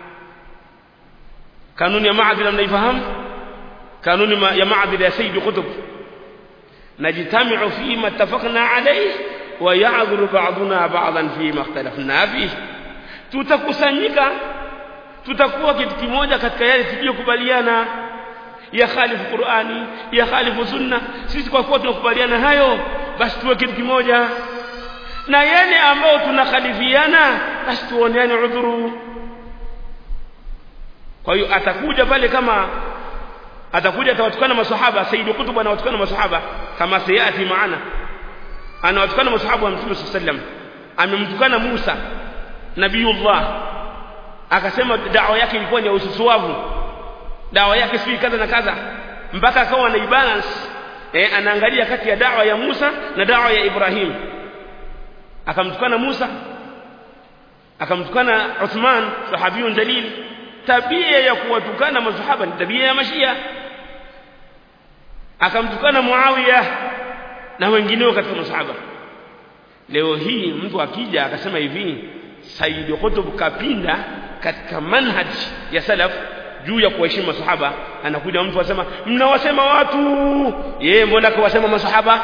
kanuni ya maadhira mnaifahamu kanuni ya maadhira ya sayyid qutb najtami'u fi ma ittafaqna alayhi wa ya'dhuru ba'duna ba'dan fi ma ikhtalafna fihi tutakusanyika tutakuwa kitu kimoja katika yale tuliyokubaliana ya khalifu Qur'ani ya khalifu sunna sisi kwa kuwa tunakubaliana hayo basi tuwe kitu kimoja na yale ambao tunakhalifiana basi tuoneane udhuru kwa hiyo atakuja pale kama atakuja atawatukana maswahaba Sayyid Qutb anawatukana maswahaba kama sayati maana anawatukana maswahaba wa Mtume sallam amemtukana Musa Nabiullah akasema dawa yake ilikuwa ni ya ususuavu dawa yake si kadha na kadha mpaka akawa na balance eh anaangalia kati ya dawa ya Musa na dawa ya Ibrahim akamtukana Musa akamtukana Uthman sahabiyun jalil tabia ya kuwatukana masahaba ni tabia ya mashia akamtukana Muawiya na wengineo katika masahaba leo hii mtu akija akasema hivi Sayyid Qutb kapinda katika manhaj ya salaf juu ya kuheshimu masahaba anakuja mtu asema mnawasema watu yeye mbona kawasema masahaba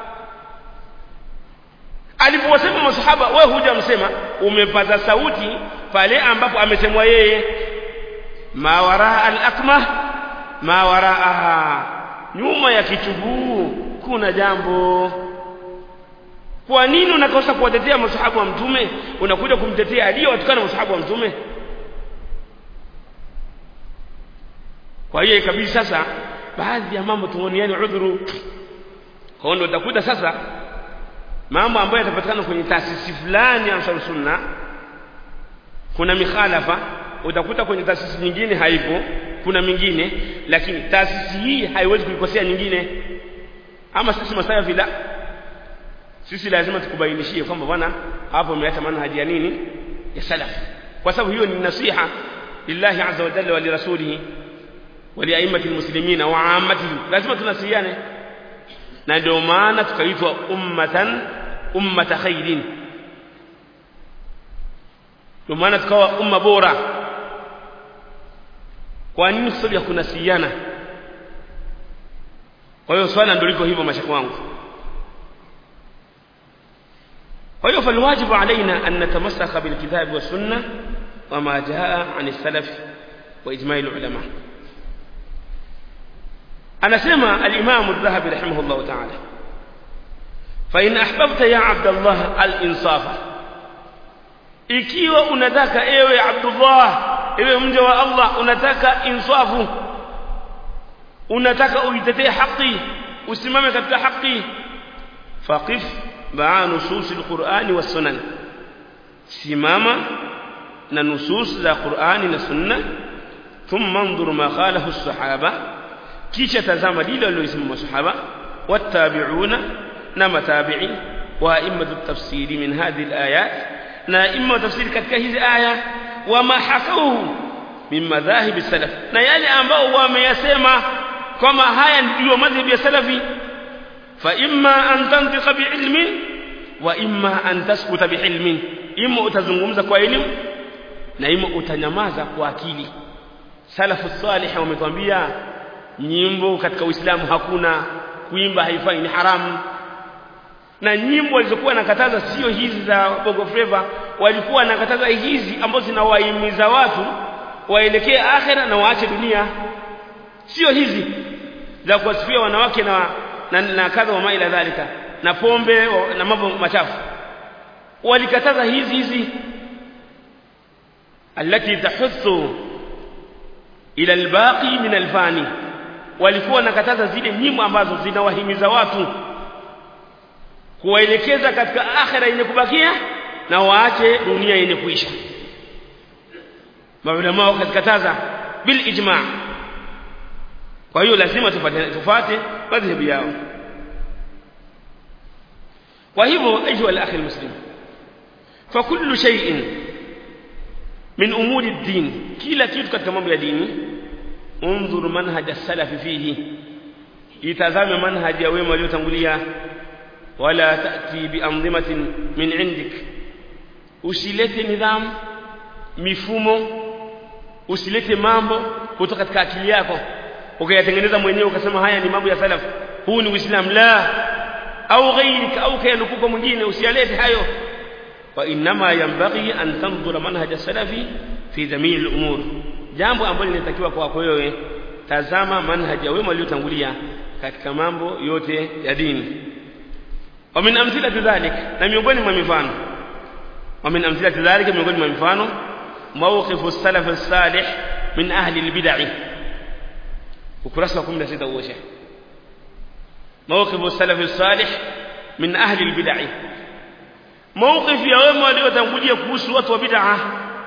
alipowasema masahaba wewe hujamsema umepata sauti pale ambapo amesemwa yeye ma waraa al-akmah ma waraaha nyuma ya kichuguu kuna jambo kwa nini unakosa kuwatetea masahaba wa mtume unakuja kumtetea aliyewatukana masahaba wa mtume kwa hiyo ikabidi sasa baadhi ya mambo tuoniane udhuru kwa ndio utakuta sasa mambo ambayo yatapatikana kwenye taasisi fulani ya Ansar Sunna kuna mikhalafa utakuta kwenye taasisi nyingine haipo kuna mingine lakini taasisi hii haiwezi kuikosea nyingine ama sisi masafi la sisi lazima tukubainishie kwamba bwana hapo umeacha manhaji ya nini ya salaf kwa sababu hiyo ni nasiha lillahi azza wa jalla wa lirasulihi wa liaimati almuslimina wa ammatihim lazima tunasihiane na ndio maana tukaitwa ummatan ummata khairin ndio maana tukawa umma bora kwa nini sababu ya kunasihiana kwa hiyo swala ndio liko hivyo mashaka wangu kwa hiyo falwajibu alaina an natamasaka bilkitabi wassunna wama jaa an salaf wa ijma'i ulama anasema al-imam adh-dhahabi rahimahullah ta'ala fa in ahbabta ya abdullah al-insafa ikiwa unataka ewe abdullah ewe mja wa allah unataka insafu unataka uitetee haki usimame katika haki faqif maa nusus alqur'ani was-sunan simama na nusus za qur'ani na sunna thumma anzur ma qalahu as-sahaba kisha tazama lile walilosema masahaba wattabi'una na matabi'i wa a'immatu at-tafsiri min hadhihi al-ayat na imma tafsiri katika hizi aya wama hakauhu min madhahib salaf na yale ambao wameyasema kama haya ndio madhhabi ya salafi fa imma an tantiqa biilmin wa imma an taskuta biilmin imma utazungumza kwa elimu na imma utanyamaza kwa akili salafu salih wametwambia nyimbo katika uislamu hakuna kuimba haifai ni haramu na nyimbo walizokuwa nakataza sio hizi za bongo flava walikuwa nakataza hizi ambazo zinawahimiza watu waelekee akhera na waache dunia sio hizi za kuwasifia wanawake na na, na kadha wa maila dhalika na pombe na mambo machafu walikataza hizi hizi التي تحث ila albaqi min alfani walikuwa nakataza zile nyimbo ambazo zinawahimiza watu kuwaelekeza katika akhira yenye kubakia na waache dunia yenye kuisha maulama wakakataza bil ijma' kwa hiyo lazima tufate tufate madhhabu yao kwa hivyo ayuha al-akhi al-muslim fa kullu shay'in min umuri ad-din kila kitu katika mambo ya dini unzur manhaj as-salaf fihi itazame manhaj ya wema waliotangulia wala ta'ti bi anzimatin min indik usilete nidhamu mifumo usilete mambo kutoka katika akili yako ukayatengeneza mwenyewe ukasema haya ni mambo ya salaf huu ni uislamu la au ghairika au kayanukuka mwingine usialete hayo wa inma yanbaghi an tanzura manhaj salafi fi jamii al-umur jambo ambalo linatakiwa kwako wewe tazama manhaj ya wema waliotangulia katika mambo yote ya dini wa min amthilati dhalik na miongoni mwa mifano wa min amthilati dhalik miongoni mwa mifano mawqifu salaf as-salih min ahli al-bid'ah ukurasa wa 16 huo sheikh mawqifu salaf as-salih min ahli al-bid'ah mawqif ya wema waliotangulia kuhusu watu wa bid'ah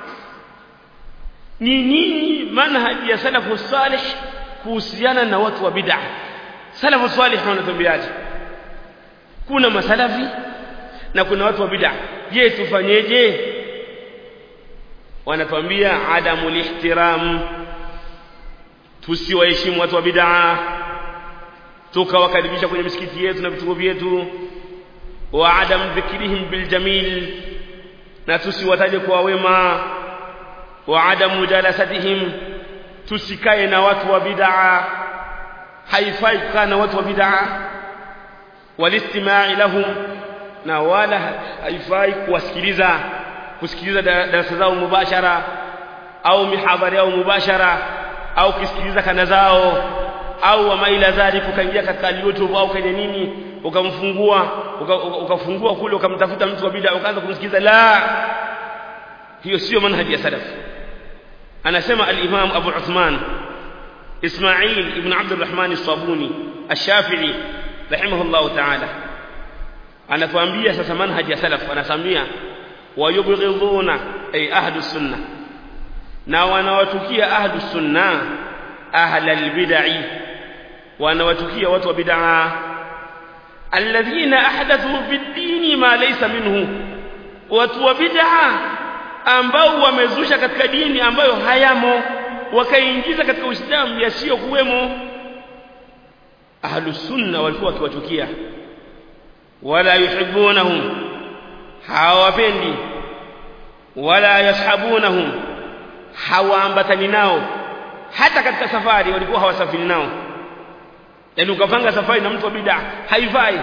ni nini manhaji ya salafu salih kuhusiana na watu wa bid'ah salafu salih wanatuambiaje kuna masalafi na kuna watu wa bid'ah je tufanyeje wanatuambia adamu lihtiram tusiwaheshimu watu wa bid'ah tukawakaribisha kwenye misikiti yetu na vituo vyetu wa adam dhikrihim bil jamil na tusiwataje kwa wema wa adam mujalasatihim tusikae na watu wa bid'a haifai kukaa na watu wa bid'a walistima'i lahum na wala haifai kuwasikiliza kusikiliza darasa zao mubashara au mihadhara yao mubashara au kusikiliza kanda zao au wa maila dhalik ukaingia katika YouTube au kwenye nini ukamfungua ukafungua kule ukamtafuta mtu wa bid'a ukaanza kumsikiliza la hiyo sio manhaji ya salaf anasema al-Imam Abu Uthman Ismail ibn Abd al-Rahman as-Sabuni ash-Shafi'i rahimahullah ta'ala anatuambia sasa manhaji ya salaf anasamia wayubghiduna ay ahlus sunnah na wanawatukia ahlus sunnah ahlal bid'ah wanawatukia watu wa bid'ah alladhina ahdathu bid-din ma laysa minhu watu wa bid'ah ambao wamezusha katika dini ambayo hayamo wakaingiza katika uislamu yasiyo kuwemo ahlus sunna walikuwa wakiwachukia wala yuhibbunahum hawapendi wala yashabunahum hawaambatani nao hata katika safari walikuwa hawasafiri nao yani ukapanga safari na mtu wa bid'a haifai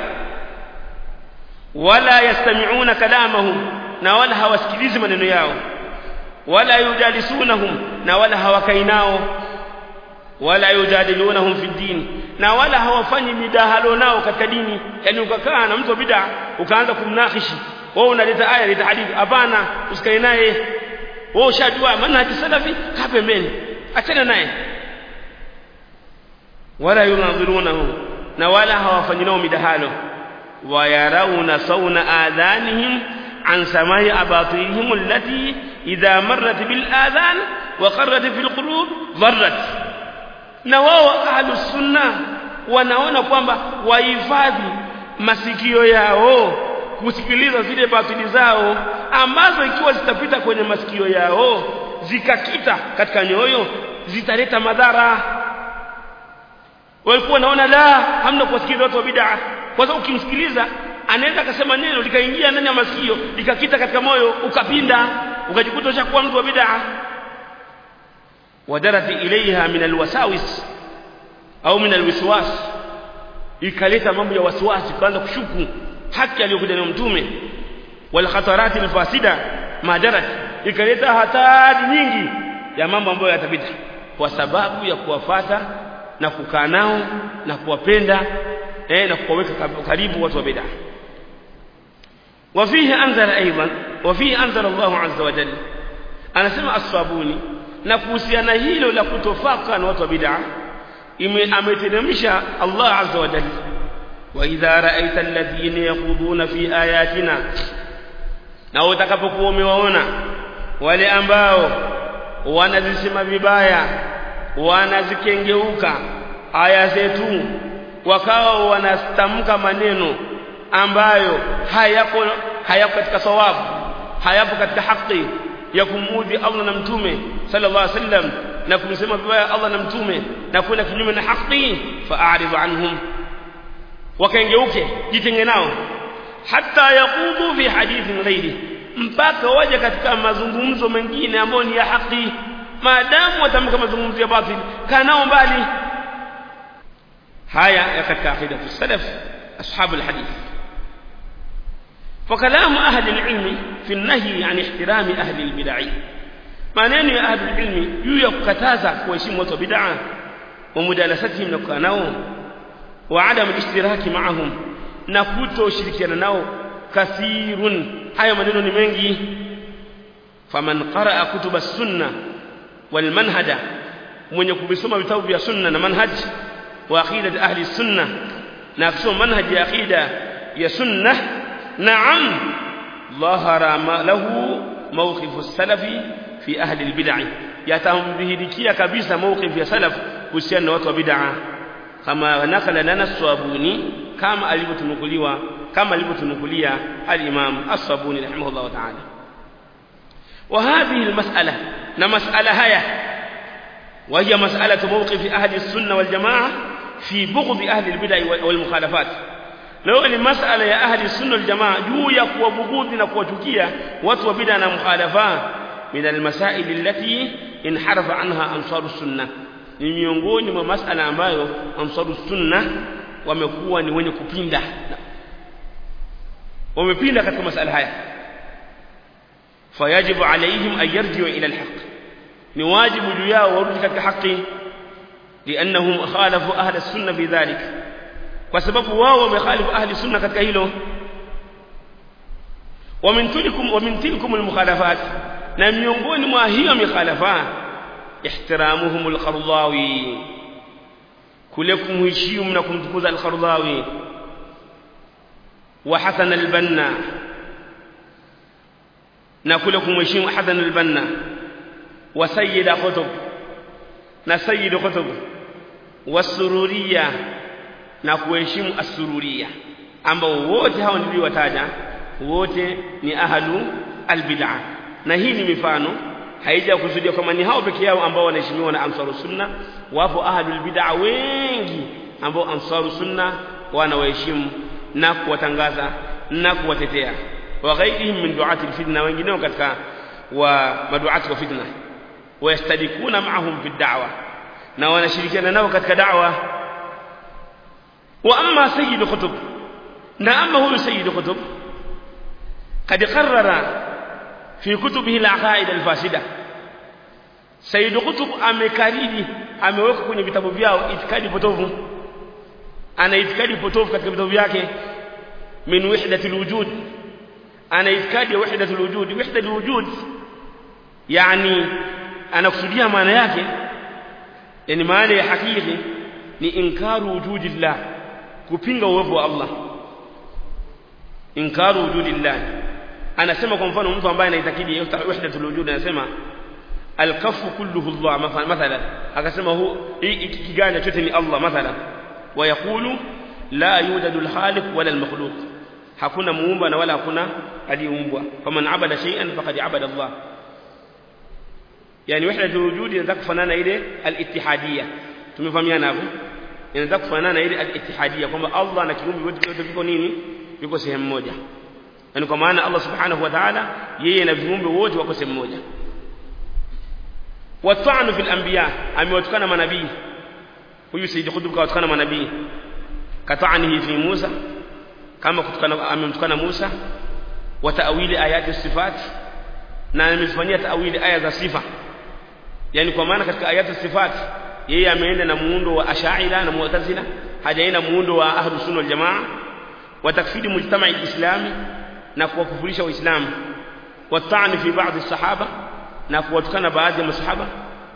wala yastami'una kalamahum na wala hawasikilizi maneno yao wala yujalisunahum na wala hawakai nao wala yujadilunahum fi din na wala hawafanyi midahalo nao katika dini yani ukakaa na mtu wa bid'a ukaanza kumnakishi wewe unaleta aya leta hadithi hapana usikae naye wewe ushajua manhaji salafi kaa pembeni achana naye wala yunadhirunahu na wala hawafanyi nao midahalo ويرون صون آذانهم عن سماع أباطيلهم التي إذا مرت بالآذان وقرت في القلوب ضرت na wao ahlu sunna wanaona kwamba wahifadhi masikio yao kusikiliza zile batili zao ambazo ikiwa zitapita kwenye masikio yao zikakita katika nyoyo zitaleta madhara walikuwa wanaona la hamna kuwasikiliza watu wa bid'a kwa sababu ukimsikiliza anaweza akasema neno likaingia ndani ya masikio likakita katika moyo ukapinda ukajikuta ushakuwa mtu wa bid'a wadarati ilaiha min alwasawis au min alwiswas ikaleta mambo ya wasiwasi kuanza kushuku haki aliyokuja nayo mtume wal khatarati alfasida madarat ikaleta hatari nyingi ya mambo ambayo yatapita kwa sababu ya kuwafata na kukaa nao na kuwapenda eh na kuwaweka karibu watu wa bid'a وفيه أنزل أيضا وفيه أنزل الله عز وجل أنا سمع الصابوني na kuhusiana hilo la kutofaka na watu wa bid'a ameteremsha Allah azza wa jalla wa idha ra'aita alladhina yakhuduna fi ayatina na utakapokuwa umewaona wale ambao wanazisema vibaya wanazikengeuka aya zetu wakawa wanastamka maneno ambayo hayako hayako katika sawabu hayapo katika haki ya kumudhi Allah na mtume sallallahu alaihi wasallam na kumsema vibaya Allah na mtume na kwenda kinyume na haki fa'arid anhum wakengeuke jitenge nao hata yaqudu fi hadithin ghairi mpaka waje katika mazungumzo mengine ambayo ni ya haki maadamu watamka mazungumzo ya batil kanao mbali haya ya katika aqida salaf ashabu alhadith فكلام أهل العلم في النهي عن احترام أهل البدع maneno ya ahli ilmi juu ya kukataza kuheshimu watu wa bid'a wa mudalasatihim na kukaa nao wa adam ishtiraki maahum na kutoshirikiana nao kathirun haya maneno ni mengi faman qaraa kutuba sunna wal manhaja mwenye kuvisoma vitabu vya sunna na manhaj wa aqida ahli sunna na kusoma manhaj ya aqida ya sunna na'am dhahara lahu mawqif as-salafi fi ahli al-bid'ah yatamdhihirikia kabisa mawqif ya salaf kuhusiana na watu wa bid'ah kama nakala lana swabuni kama alivyotunukuliwa kama alivyotunukulia al-imam as-sabuni rahimahullah ta'ala وهذه المسألة نمسألة هيا وهي مسألة موقف أهل السنة والجماعة في بغض أهل البدع والمخالفات لو أن مسألة يا أهل السنة والجماعة جو يقوى بغضنا وتكية وتوى بدنا مخالفات من المسائل التي انحرف عنها أنصار السنة ni miongoni mwa masala ambayo ansaru sunna wamekuwa ni wenye kupinda wamepinda katika masala haya fayajibu alaihim an yarjiu ila alhaq ni wajibu juu yao warudi katika haki liannahum khalafu ahli sunna fi dhalik kwa sababu wao wamekhalifu ahli sunna katika hilo wa min tilkum wa min tilkum almukhalafat na miongoni mwa hiyo mikhalafa ihtiramuhum alqardawi kule kumheshimu na kumtukuza alqardawi wa hasan albanna na kule kumheshimu hasan albanna wa sayyid qutb na sayyid qutb wasururiya na kuheshimu asururiya ambao wote hao niliowataja wote ni ahlu albid'ah na hii ni mifano haija kusudia kwamba ni hao peke yao ambao wanaheshimiwa na ansaru sunna wapo ahlul bid'a wengi ambao ansaru sunna wanawaheshimu na kuwatangaza na kuwatetea wa ghairihim min du'ati alfitna wengineo katika wa maduati wa fitna wayastadikuna ma'ahum fi da'wa na wanashirikiana nao katika da'wa wa amma sayyid qutb na amma huyu sayyid qutb قد قرر في كتبه العقائد الفاسدة سيد قطب amekariri ameweka kwenye vitabu vyao itikadi potovu ana itikadi potovu katika vitabu vyake min wahdatil wujud ana itikadi ya wahdatul wujud wahdatul wujud yani anakusudia maana yake yani maana ya hakiki ni inkaru wujudillah kupinga uwepo wa Allah inkaru wujudillah anasema kwa mfano mtu ambaye anaitakidi wahdatul wujud anasema alkafu kulluhu Allah mathalan akasema hu hiki kiganja chote ni Allah mathalan wayaqulu la yujadu alkhaliq wala almakhluq hakuna muumba na wala hakuna aliyeumbwa faman abada shay'an faqad abada Allah yani wahdatul wujud inataka kufanana ile alittihadiyya tumefahamiana hapo inataka kufanana ile alittihadiyya kwamba Allah na kiumbe vyote viko nini viko sehemu moja yani kwa maana Allah subhanahu wa ta'ala yeye na viumbe wote wako sehemu moja watanu fil anbiya amewatukana manabii huyu sayyid khudub kawatukana manabii katanihi fi Musa kama kutukana amemtukana Musa wa ta'wili ayati sifat na amefanyia ta'wili aya za sifa yani kwa maana katika ayati sifat yeye ameenda na muundo wa ash'ira na mu'tazila hajaenda muundo wa ahlus sunna wal jamaa wa takfiri mujtama'i islami na kuwakufurisha waislamu watani fi baadhi sahaba na kuwatukana baadhi ya masahaba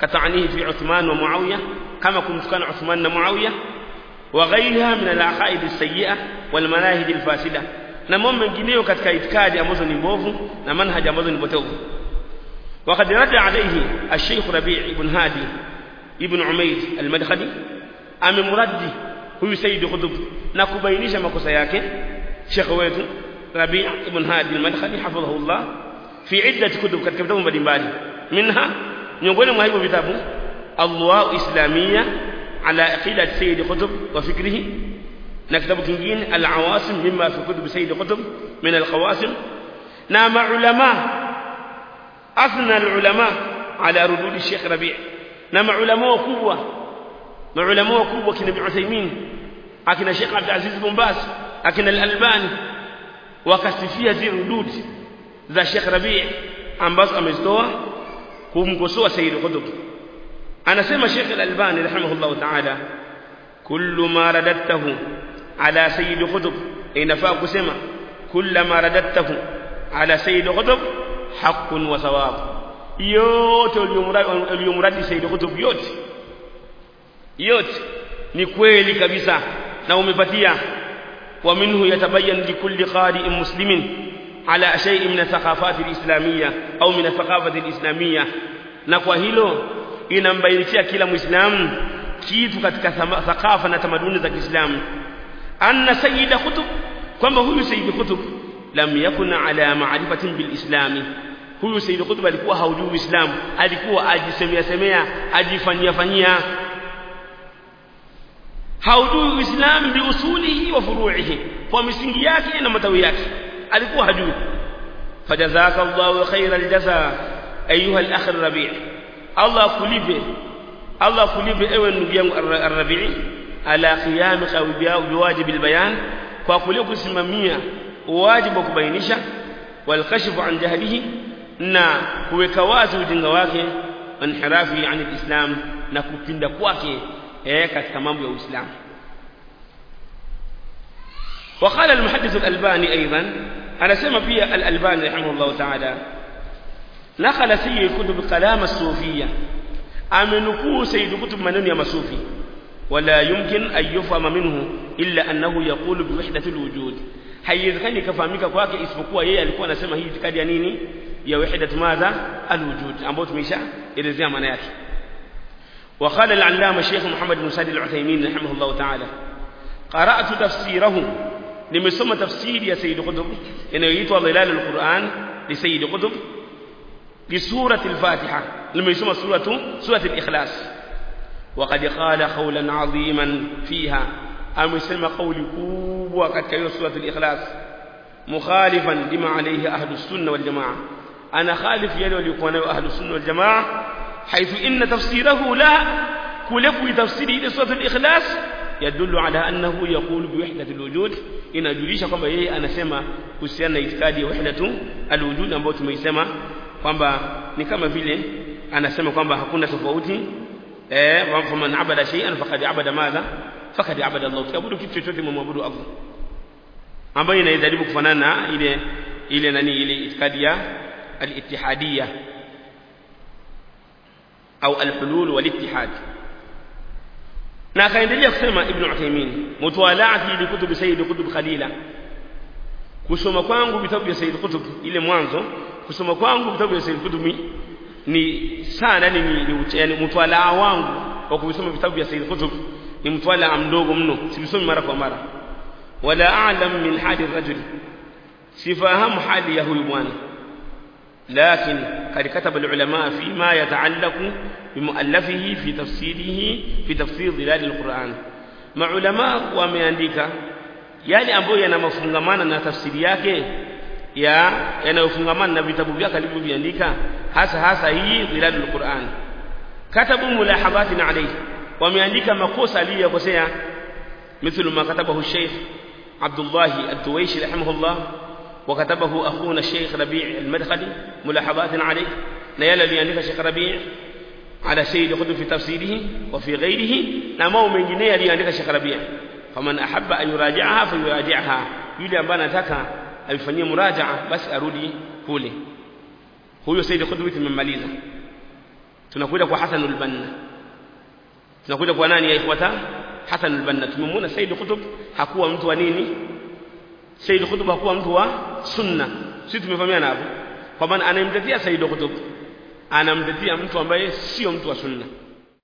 كتعنيه في عثمان ومعاوية كما كنت كان عثمان ومعاوية وغيرها من العقائد السيئة والمناهج الفاسدة na mambo mengineyo katika itikadi ambazo ni mbovu na manhaji ambazo ni potovu وقد رد عليه الشيخ ربيع بن هادي ابن عميد المدخلي amemradi huyu Said Qutb na kubainisha makosa yake Sheikh wetu Rabi' ibn Hadi al-Madkhali hafidhahullah fi iddat kutub katika vitabu mbalimbali minha miongoni mwa hivyo vitabu Allah Islamia ala aqidat Said Qutb wa fikrihi na kitabu kingine al-Awasim mimma fi kutub Said Qutb min al-Qawasim na maulama athna al-ulama ala rudud Sheikh Rabi' na maulama wakubwa maulama wakubwa kina Ibn Uthaymeen akina Sheikh Abdul Aziz bin Baz akina Al-Albani wakasifia zile rududi za Sheikh Rabi' ambazo amezitoa kumkosoa Sayyid Qutb anasema Sheikh Al-Albani rahimahullah ta'ala kullu ma radadtahu ala Sayyid Qutb inafaa kusema kullu ma radadtahu ala Sayyid Qutb haqqun wa thawab yote uliyomradi Sayyid Qutb yote yote ni kweli kabisa na umepatia wa minhu yatabayyan likulli qari'in muslimin ala shay'in min athaqafat alislamiyya au min athaqafat alislamiyya na kwa hilo inambainikia kila muislamu kitu katika thaqafa na tamaduni za Kiislamu anna sayyida kutub kwamba huyu sayyid kutub lam yakun ala ma'rifatin bilislami huyu sayyid kutub alikuwa haujui uislamu alikuwa ajisemea semea ajifanyia fanyia haujui uislamu biusulihi wa furu'ihi kwa misingi yake na matawi yake alikuwa hajui fajazaka Allahu khaira aljaza ayuha al-akh ar-rabi' Allah kulipe Allah kulipe ewe ndugu yangu ar-rabi' ala qiyamika biwajib al-bayan kwa kule kusimamia wajibu wa kubainisha wal kashfu an jahlihi na kuweka wazi ujinga wake inhirafi an al-islam na kupinda kwake eh katika mambo ya Uislamu وقال المحدث الألباني أيضا أنا سمع فيها الألباني رحمه الله تعالى نقل سيد كتب كلام الصوفية أمنكو سيد كتب منن يا مصوفي ولا يمكن أن يفهم منه إلا أنه يقول بوحدة الوجود haiwezekani kafahamika kwake isipokuwa yeye alikuwa anasema hii itikadi ya nini ya wahdat madha alwujud ambayo tumeisha elezea maana yake وقال العلامة الشيخ محمد بن سعد العثيمين رحمه الله تعالى قرأت تفسيره nimesoma tafsiri ya Sayyid Qutb inayoitwa Dhilal al-Quran li Sayyid Qutb li surati al-Fatiha nimesoma suratu surati al-Ikhlas وقد قال قولا عظيما فيها amesema kauli kubwa katika hiyo surati al-Ikhlas mukhalifan lima alayhi ahlus sunna wal jamaa ana khalif yale waliokuwa nayo ahlus sunna wal jamaa حيث إن تفسيره لا كلف تفسيره إلى سورة الإخلاص يدل على أنه يقول بوحدة الوجود إن أجليش kwamba yeye anasema kuhusiana na itikadi ya wahdatu alwujud ambayo tumeisema kwamba ni kama vile anasema kwamba hakuna tofauti eh faman abada shay'an faqad abada madha faqad abada Allah kiabudu kitu chochote mumwabudu Allah ambayo inajaribu kufanana na ile ile nani ile itikadi ya al-ittihadiyya au al-hulul wal-ittihad na akaendelea kusema ibn Uthaymeen mutwalaati li kutub sayyid kutub khalila kusoma kwangu vitabu vya sayyid kutub ile mwanzo kusoma kwangu vitabu vya sayyid kutub ni sana ni, ni, ni yani mtwalaa wangu wa kusoma vitabu vya sayyid kutub ni mtwalaa mdogo mno sivisomi mara kwa mara wala a'lam min hali rajul sifahamu hali ya huyu bwana لكن قد كتب العلماء فيما يتعلق بمؤلفه في تفسيره في تفسير ظلال القرآن مع علماء wameandika yale ambayo yanamafungamana na tafsiri yake ya yanayofungamana na vitabu vyake alivyoviandika hasa hasa hii dhilalul Qur'an katabu mulahabatin alayhi wameandika makosa aliyokosea مثل ما كتبه الشيخ عبد الله الدويشي رحمه الله وكتبه أخونا الشيخ ربيع المدخلي ملاحظات عليه نيال ليانك الشيخ ربيع على سيد قطب في تفسيره وفي غيره نمو من جنيه ليانك الشيخ ربيع فمن أحب أن يراجعها فيراجعها يلي أنبانا تكا أبفني مراجعة بس أرودي كولي huyo Said Qutb tumemmaliza tunakuja kwa Hasan al-Banna tunakuja kwa nani ya ikhwata Hasan al-Banna tumemwona Said Qutb hakuwa mtu wa nini Said Qutb hakuwa mtu wa sunna sisi tumefahamiana hapo kwa maana anayemtetea Said Qutb anamtetea mtu ambaye sio mtu wa sunna